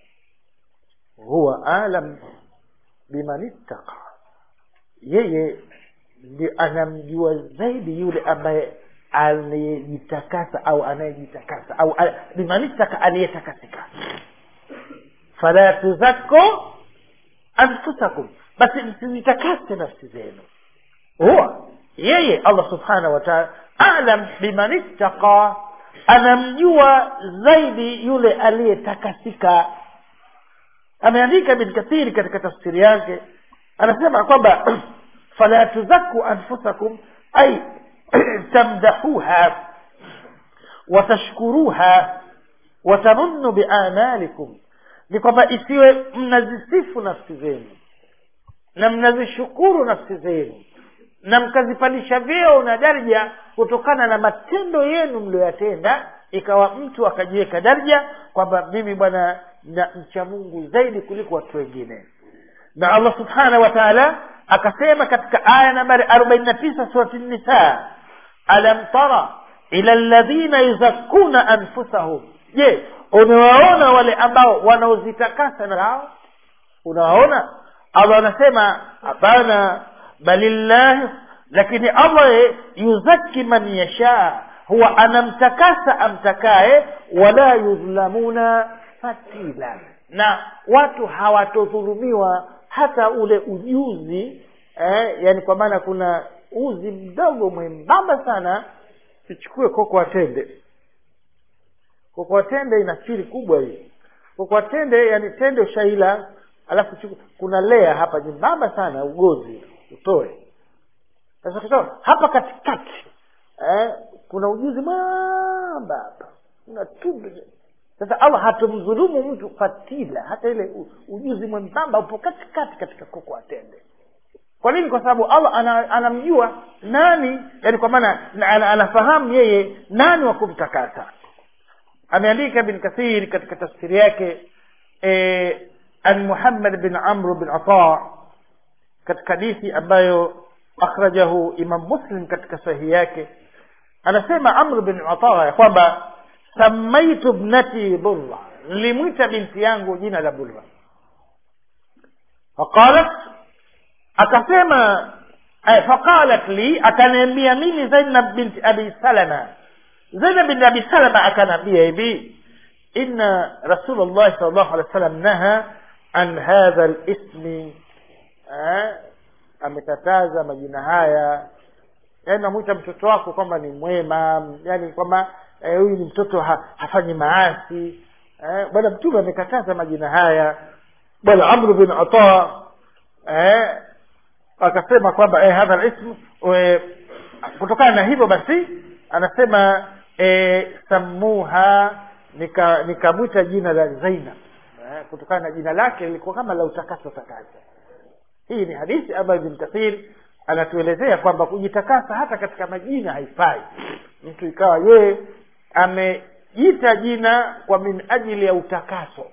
huwa alam biman ittaqa yeye ndi anamjua zaidi yule ambaye anayejitakasa au anayejitakasa au a- biman ittaqa aliyetakasika fala tuzakku anfusakum basi msizitakase nafsi zenu huwa yeye allah subhanahu wa taala alam biman ittaqa anamjua zaidi yule aliyetakasika ameandika ibn kathiri katika tafsiri yake anasema kwamba fala tuzaku anfusakum ay tamdahuha watashkuruha watanunnu biamalikum ni kwamba isiwe mnazisifu nafsi zenu na mnazishukuru nafsi zenu na mkazipandisha vyeo na daraja kutokana na matendo yenu mlioyatenda ikawa mtu akajiweka daraja kwamba mimi bwana na mcha mungu zaidi kuliko watu wengine na allah subhanahu wa taala akasema katika aya nambari arobaini na tisa surati nisa alam tara ila ladhina yuzakkuna anfusahum je umewaona wale ambao wanaozitakasa na hao unawaona allah anasema hapana balillahi lakini allah yuzaki man yashaa huwa anamtakasa amtakaye wala yudhlamuna fatila na watu hawatodhulumiwa hata ule ujuzi eh, yani kwa maana kuna uzi mdogo mwembamba sana tuchukue koko atende koko atende ina siri kubwa hii koko atende yani tende ushaila alafu chuku, kuna lea hapa nyembamba sana ugozi utoe sasa kutoa hapa katikati eh, kuna ujuzi mwamba hapa kuna tundu sasa allah hatumdhulumu mtu fatila hata ile u- ujuzi mwembamba upo katikati katika koko atende kwa nini kwa sababu allah ana, anamjua nani yani kwa maana na- ana- anafahamu yeye nani wa kumtakasa ameandika bin kathir katika tafsiri yake eh, an muhammad bin amr bin ata katika hadithi ambayo akhrajahu imam muslim katika sahihi yake anasema amr bin ata ya kwamba samaitu bnati burra nilimwita binti yangu jina la burra faqalat akasema eh, faqalat li akaniambia mimi zainab binti abi salama zainab binti abi salama akaniambia hivi inna rasulullah sal llahu alehi wa sallam naha an hadha lismi eh, amekataza majina haya yaani namwita mtoto wako kwamba ni mwema yani kwamba eh, huyu ni mtoto ha, hafanyi maasi eh, bwana mtume amekataza majina haya bwana amru bin ata eh, akasema kwamba eh, hadha lismu eh, kutokana na hivyo basi anasema eh, samuha nikamwita nika nikamwita jina la zainab eh, kutokana na jina lake lilikuwa kama la utakaso takasa hii ni hadithi ambayo ibn kathir anatuelezea kwamba kujitakasa hata katika majina haifai mtu ikawa yeye amejiita jina kwa min ajili ya utakaso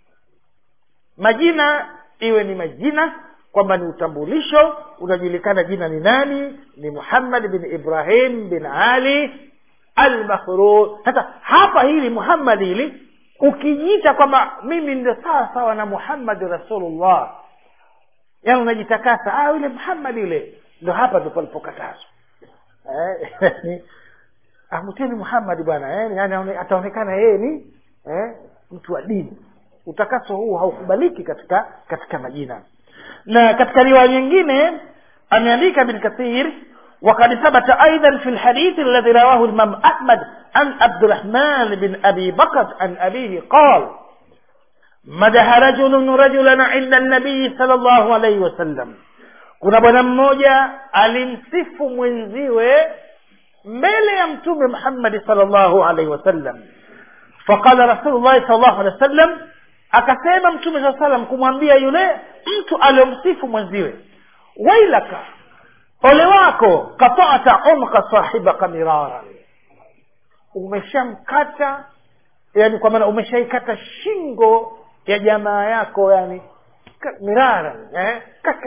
majina iwe ni majina kwamba ni utambulisho unajulikana jina ni nani ni muhammad bin ibrahim bin ali almakhrur sasa hapa hili muhammad hili ukijiita kwamba mimi ndio sawa sawa na muhammadi rasulullah yaani unajitakasa ah yule muhammad yule ndo hapa ndo palipokatazwa eh, amteni muhammad bwana eh, yani ataonekana yeye ni eh, mtu wa dini utakaso huu haukubaliki katika katika majina na katika riwaya nyingine ameandika bin kathir وقد ثبت أيضا في الحديث الذي رواه الإمام أحمد عن عبد الرحمن بن أبي بكر عن أبيه قال مدح رجل رجلا عند النبي صلى الله عليه وسلم kuna bwana mmoja alimsifu mwenziwe mbele ya mtume muhammadi salllahu alaihi wasallam faqala rasulullahi salllahu alehi wasallam akasema mtume saa salam kumwambia yule mtu aliyomsifu mwenziwe wailaka ole wako katata umka sahibaka miraran umeshamkata yani kwa maana umeshaikata shingo ya jamaa yako yani mirara eh?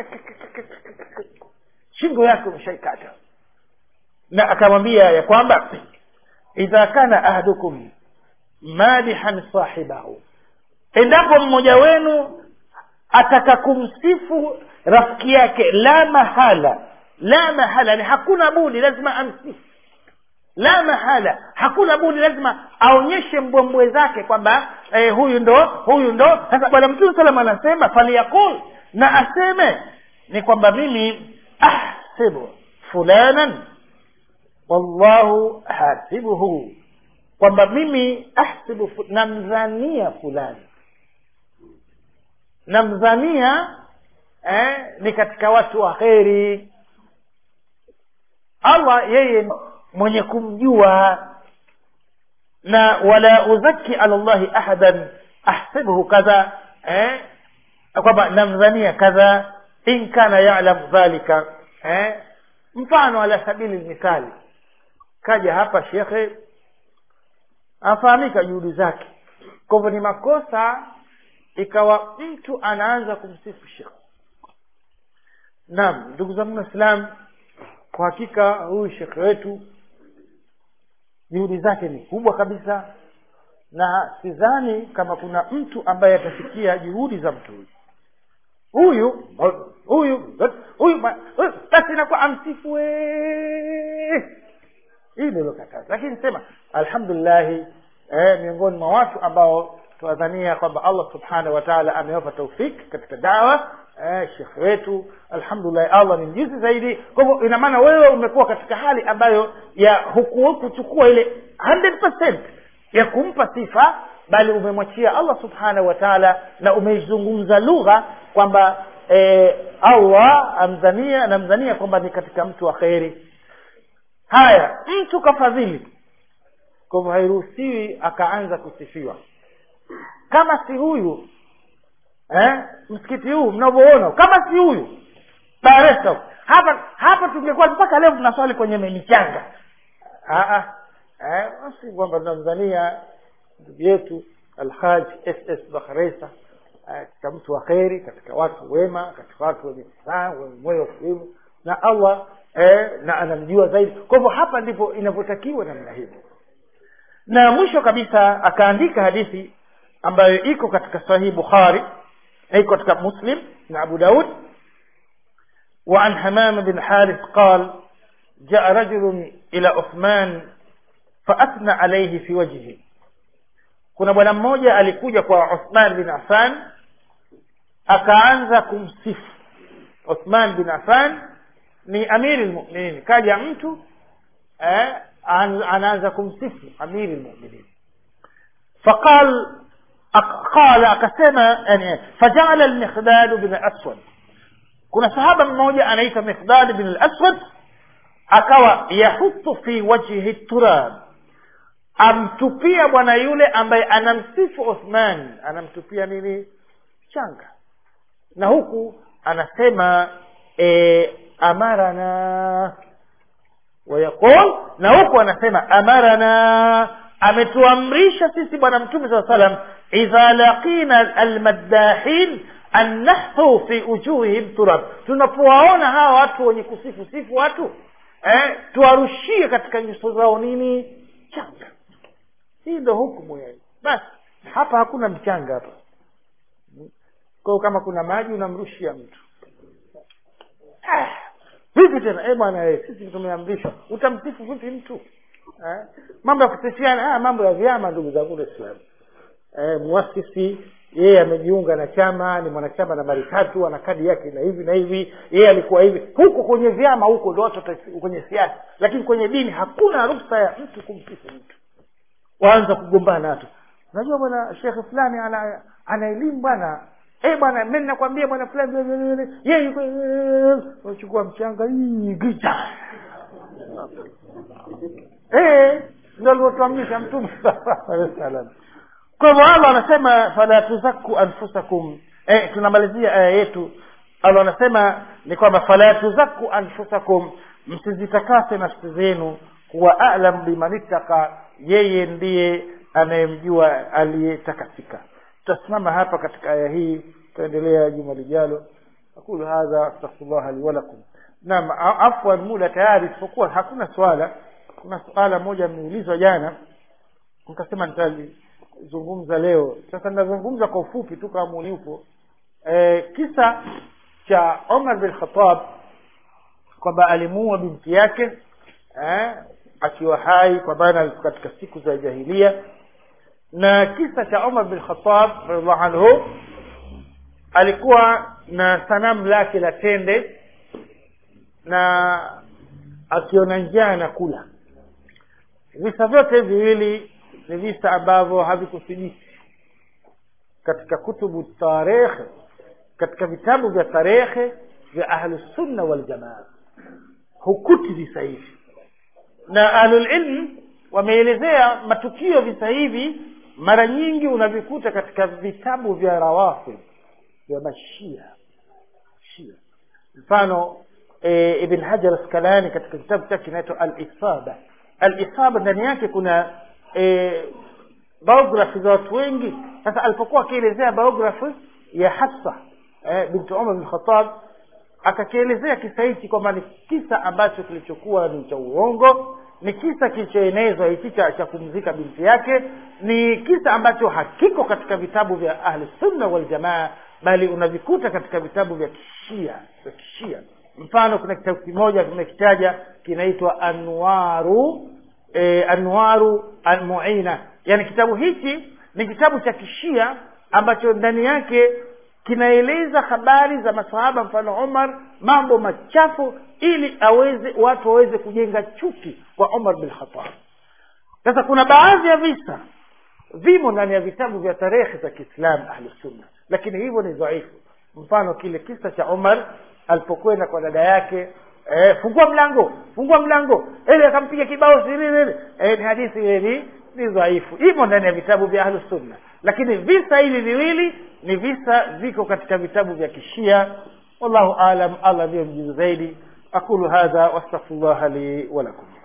shingo yake umeshaikata na akamwambia ya kwamba idha kana ahadukum madihan sahibahu endapo mmoja wenu ataka kumsifu rafiki yake la mahala la mahala ni hakuna budi lazima amsifu la mahala hakuna budi lazima aonyeshe mbwembwe zake kwamba eh, huyu ndo huyu ndo sasa bwana mtume salam anasema faliyaqul na aseme ni kwamba mimi ahsibu fulanan wallahu hasibuhu kwamba mimi ahsibu namdhania fulani namdhania eh, ni katika watu wa kheri allah yeye mwenye kumjua na wala uzaki ala llahi ahadan ahsibuhu kadha eh, kwamba namdhania kadha in kana yalam dhalika eh, mfano ala sabili lmithali kaja hapa shekhe afahamika juhudi zake kwa hivyo ni makosa ikawa mtu anaanza kumsifu shekhe naam ndugu zangu waislam kwa hakika huyu shekhe wetu juhudi zake ni kubwa kabisa na sidhani kama kuna mtu ambaye atafikia juhudi za mtu huyu huyu huyu huyu basi inakuwa amsifu wee hii ndilo kataza lakini sema alhamdulillahi eh, miongoni mwa watu ambao tuwadhania kwamba allah subhanahu wa taala amewapa taufik katika dawa eh, shekhe wetu alhamdulillah allah ni mjuzi zaidi kwa hivyo ina maana wewe umekuwa katika hali ambayo ya hukuchukua ile 100% ya kumpa sifa bali umemwachia allah subhanahu wa taala na umeizungumza lugha kwamba eh, allah amdhania anamdhania kwamba ni katika mtu wa kheri haya mtu kafadhili kwa hivyo hairuhusiwi akaanza kusifiwa kama si huyu eh, msikiti huu mnavyoona kama si huyu Dar es Salaam hapa hapa tungekuwa mpaka leo tunaswali kwenye michanga eh, basi kwamba tunamdhania ndugu yetu alhaj ss bakhresa katika mtu wa kheri katika watu wema katika watu wenye furaha wenye moyo wa kuimu na allah eh, na anamjua zaidi kwa hivyo hapa ndipo inavyotakiwa namna hivyo na mwisho kabisa akaandika hadithi ambayo iko katika sahihi bukhari iko katika muslim na abu daud وعن حمام بن حارث قال جاء رجل إلى عثمان فأثنى عليه في وجهه kuna bwana mmoja alikuja kwa Uthman bin Affan akaanza kumsifu Uthman bin Affan ni amiri lmuminin kaja mtu eh, anaanza kumsifu amiri lmuminin faqal qala akasema yani fajala lmiqdad bin aswad kuna sahaba mmoja anaitwa miqdad bin al-aswad akawa yahutu fi wajhi turab amtupia bwana yule ambaye anamsifu Uthman anamtupia nini changa na huku anasema e, amarana wayaqul na huku anasema amarana ametuamrisha sisi bwana mtume saa salam idha laqina almaddahin an nahthu fi ujuhihim turab tunapowaona hawa watu wenye kusifu sifu watu eh, tuwarushie katika nyuso zao nini changa hii ndo hukumu yani basi hapa hakuna mchanga hapa kwao kama kuna maji unamrushia mtu ah, vipi tena eh bwana eh, sisi tumeamrishwa utamsifu vipi mtu eh? mambo ya kusifiana ah, mambo ya vyama ndugu zangu waislamu eh, muasisi yeye amejiunga na chama ni mwanachama nambari tatu ana kadi yake na hivi na hivi yeye alikuwa hivi huko kwenye vyama huko ndo watu kwenye siasa lakini kwenye dini hakuna ruhusa ya mtu kumsifu mtu waanza kugombana watu unajua bwana shekhe fulani ana ana elimu bwana eh bwana mimi nakwambia bwana fulani yeye unachukua mchanga hii giza eh ndio alivyotuamrisha mtume sallallahu alaihi wasallam kwa hivyo allah anasema fala tuzaku anfusakum eh, tunamalizia aya yetu allah anasema ni kwamba fala tuzaku anfusakum msizitakase nafsi zenu huwa alam biman ittaka yeye ndiye anayemjua aliyetakasika tutasimama hapa katika aya hii tutaendelea juma lijalo aqulu hadha astaghfirullah li walakum naam afwan muda tayari isipokuwa hakuna swala kuna swala moja mmeulizwa jana nikasema nitalizungumza leo sasa ninazungumza kwa ufupi tu kama ulipo e, kisa cha Umar bin Khattab kwamba alimuua binti yake eh, akiwa hai kwa maana katika siku za jahilia na kisa cha Umar bin Khattab radhiallahu anhu alikuwa na sanamu lake la tende na akiona njaa anakula visa vyote viwili ni visa ambavyo havikuthibiti katika kutubu tarikh katika vitabu vya tarehe vya ahlusunna waljamaa hukuti visa hivi na ahlulilm wameelezea matukio visa hivi mara nyingi unavikuta katika vitabu vya rawafid vya mashia shia mfano e, ibn hajar askalani katika kitabu chake kinaitwa alisaba alisaba ndani yake kuna e, biography za watu wengi sasa alipokuwa akielezea biography ya hafsa eh, binti umar bin khatab akakielezea kisa hichi kwamba ni kisa ambacho kilichokuwa ni cha uongo ni kisa kilichoenezwa hichi cha, cha kumzika binti yake ni kisa ambacho hakiko katika vitabu vya ahli sunna waljamaa bali unavikuta katika vitabu vya kishia vya kishia mfano kuna kitabu kimoja kimekitaja kinaitwa anwaru e, anwaru almuina yani kitabu hichi ni kitabu cha kishia ambacho ndani yake kinaeleza habari za masahaba mfano umar mambo machafu ili aweze watu waweze kujenga chuki kwa umar bin khatab sasa kuna baadhi ya visa vimo ndani ya vitabu vya tarehe za kiislamu ahlusunna lakini hivyo ni dhaifu mfano kile kisa cha umar alipokwenda kwa dada yake eh, fungua mlango fungua mlango ili akampiga kibao siririri eh, ni hadithi ile ni ni dhaifu imo ndani ya vitabu vya ahlusunna lakini visa hivi viwili ni visa viko katika vitabu vya kishia wallahu alam allah ndiyo mjuzi zaidi aqulu hadha wastaghfirullah li walakum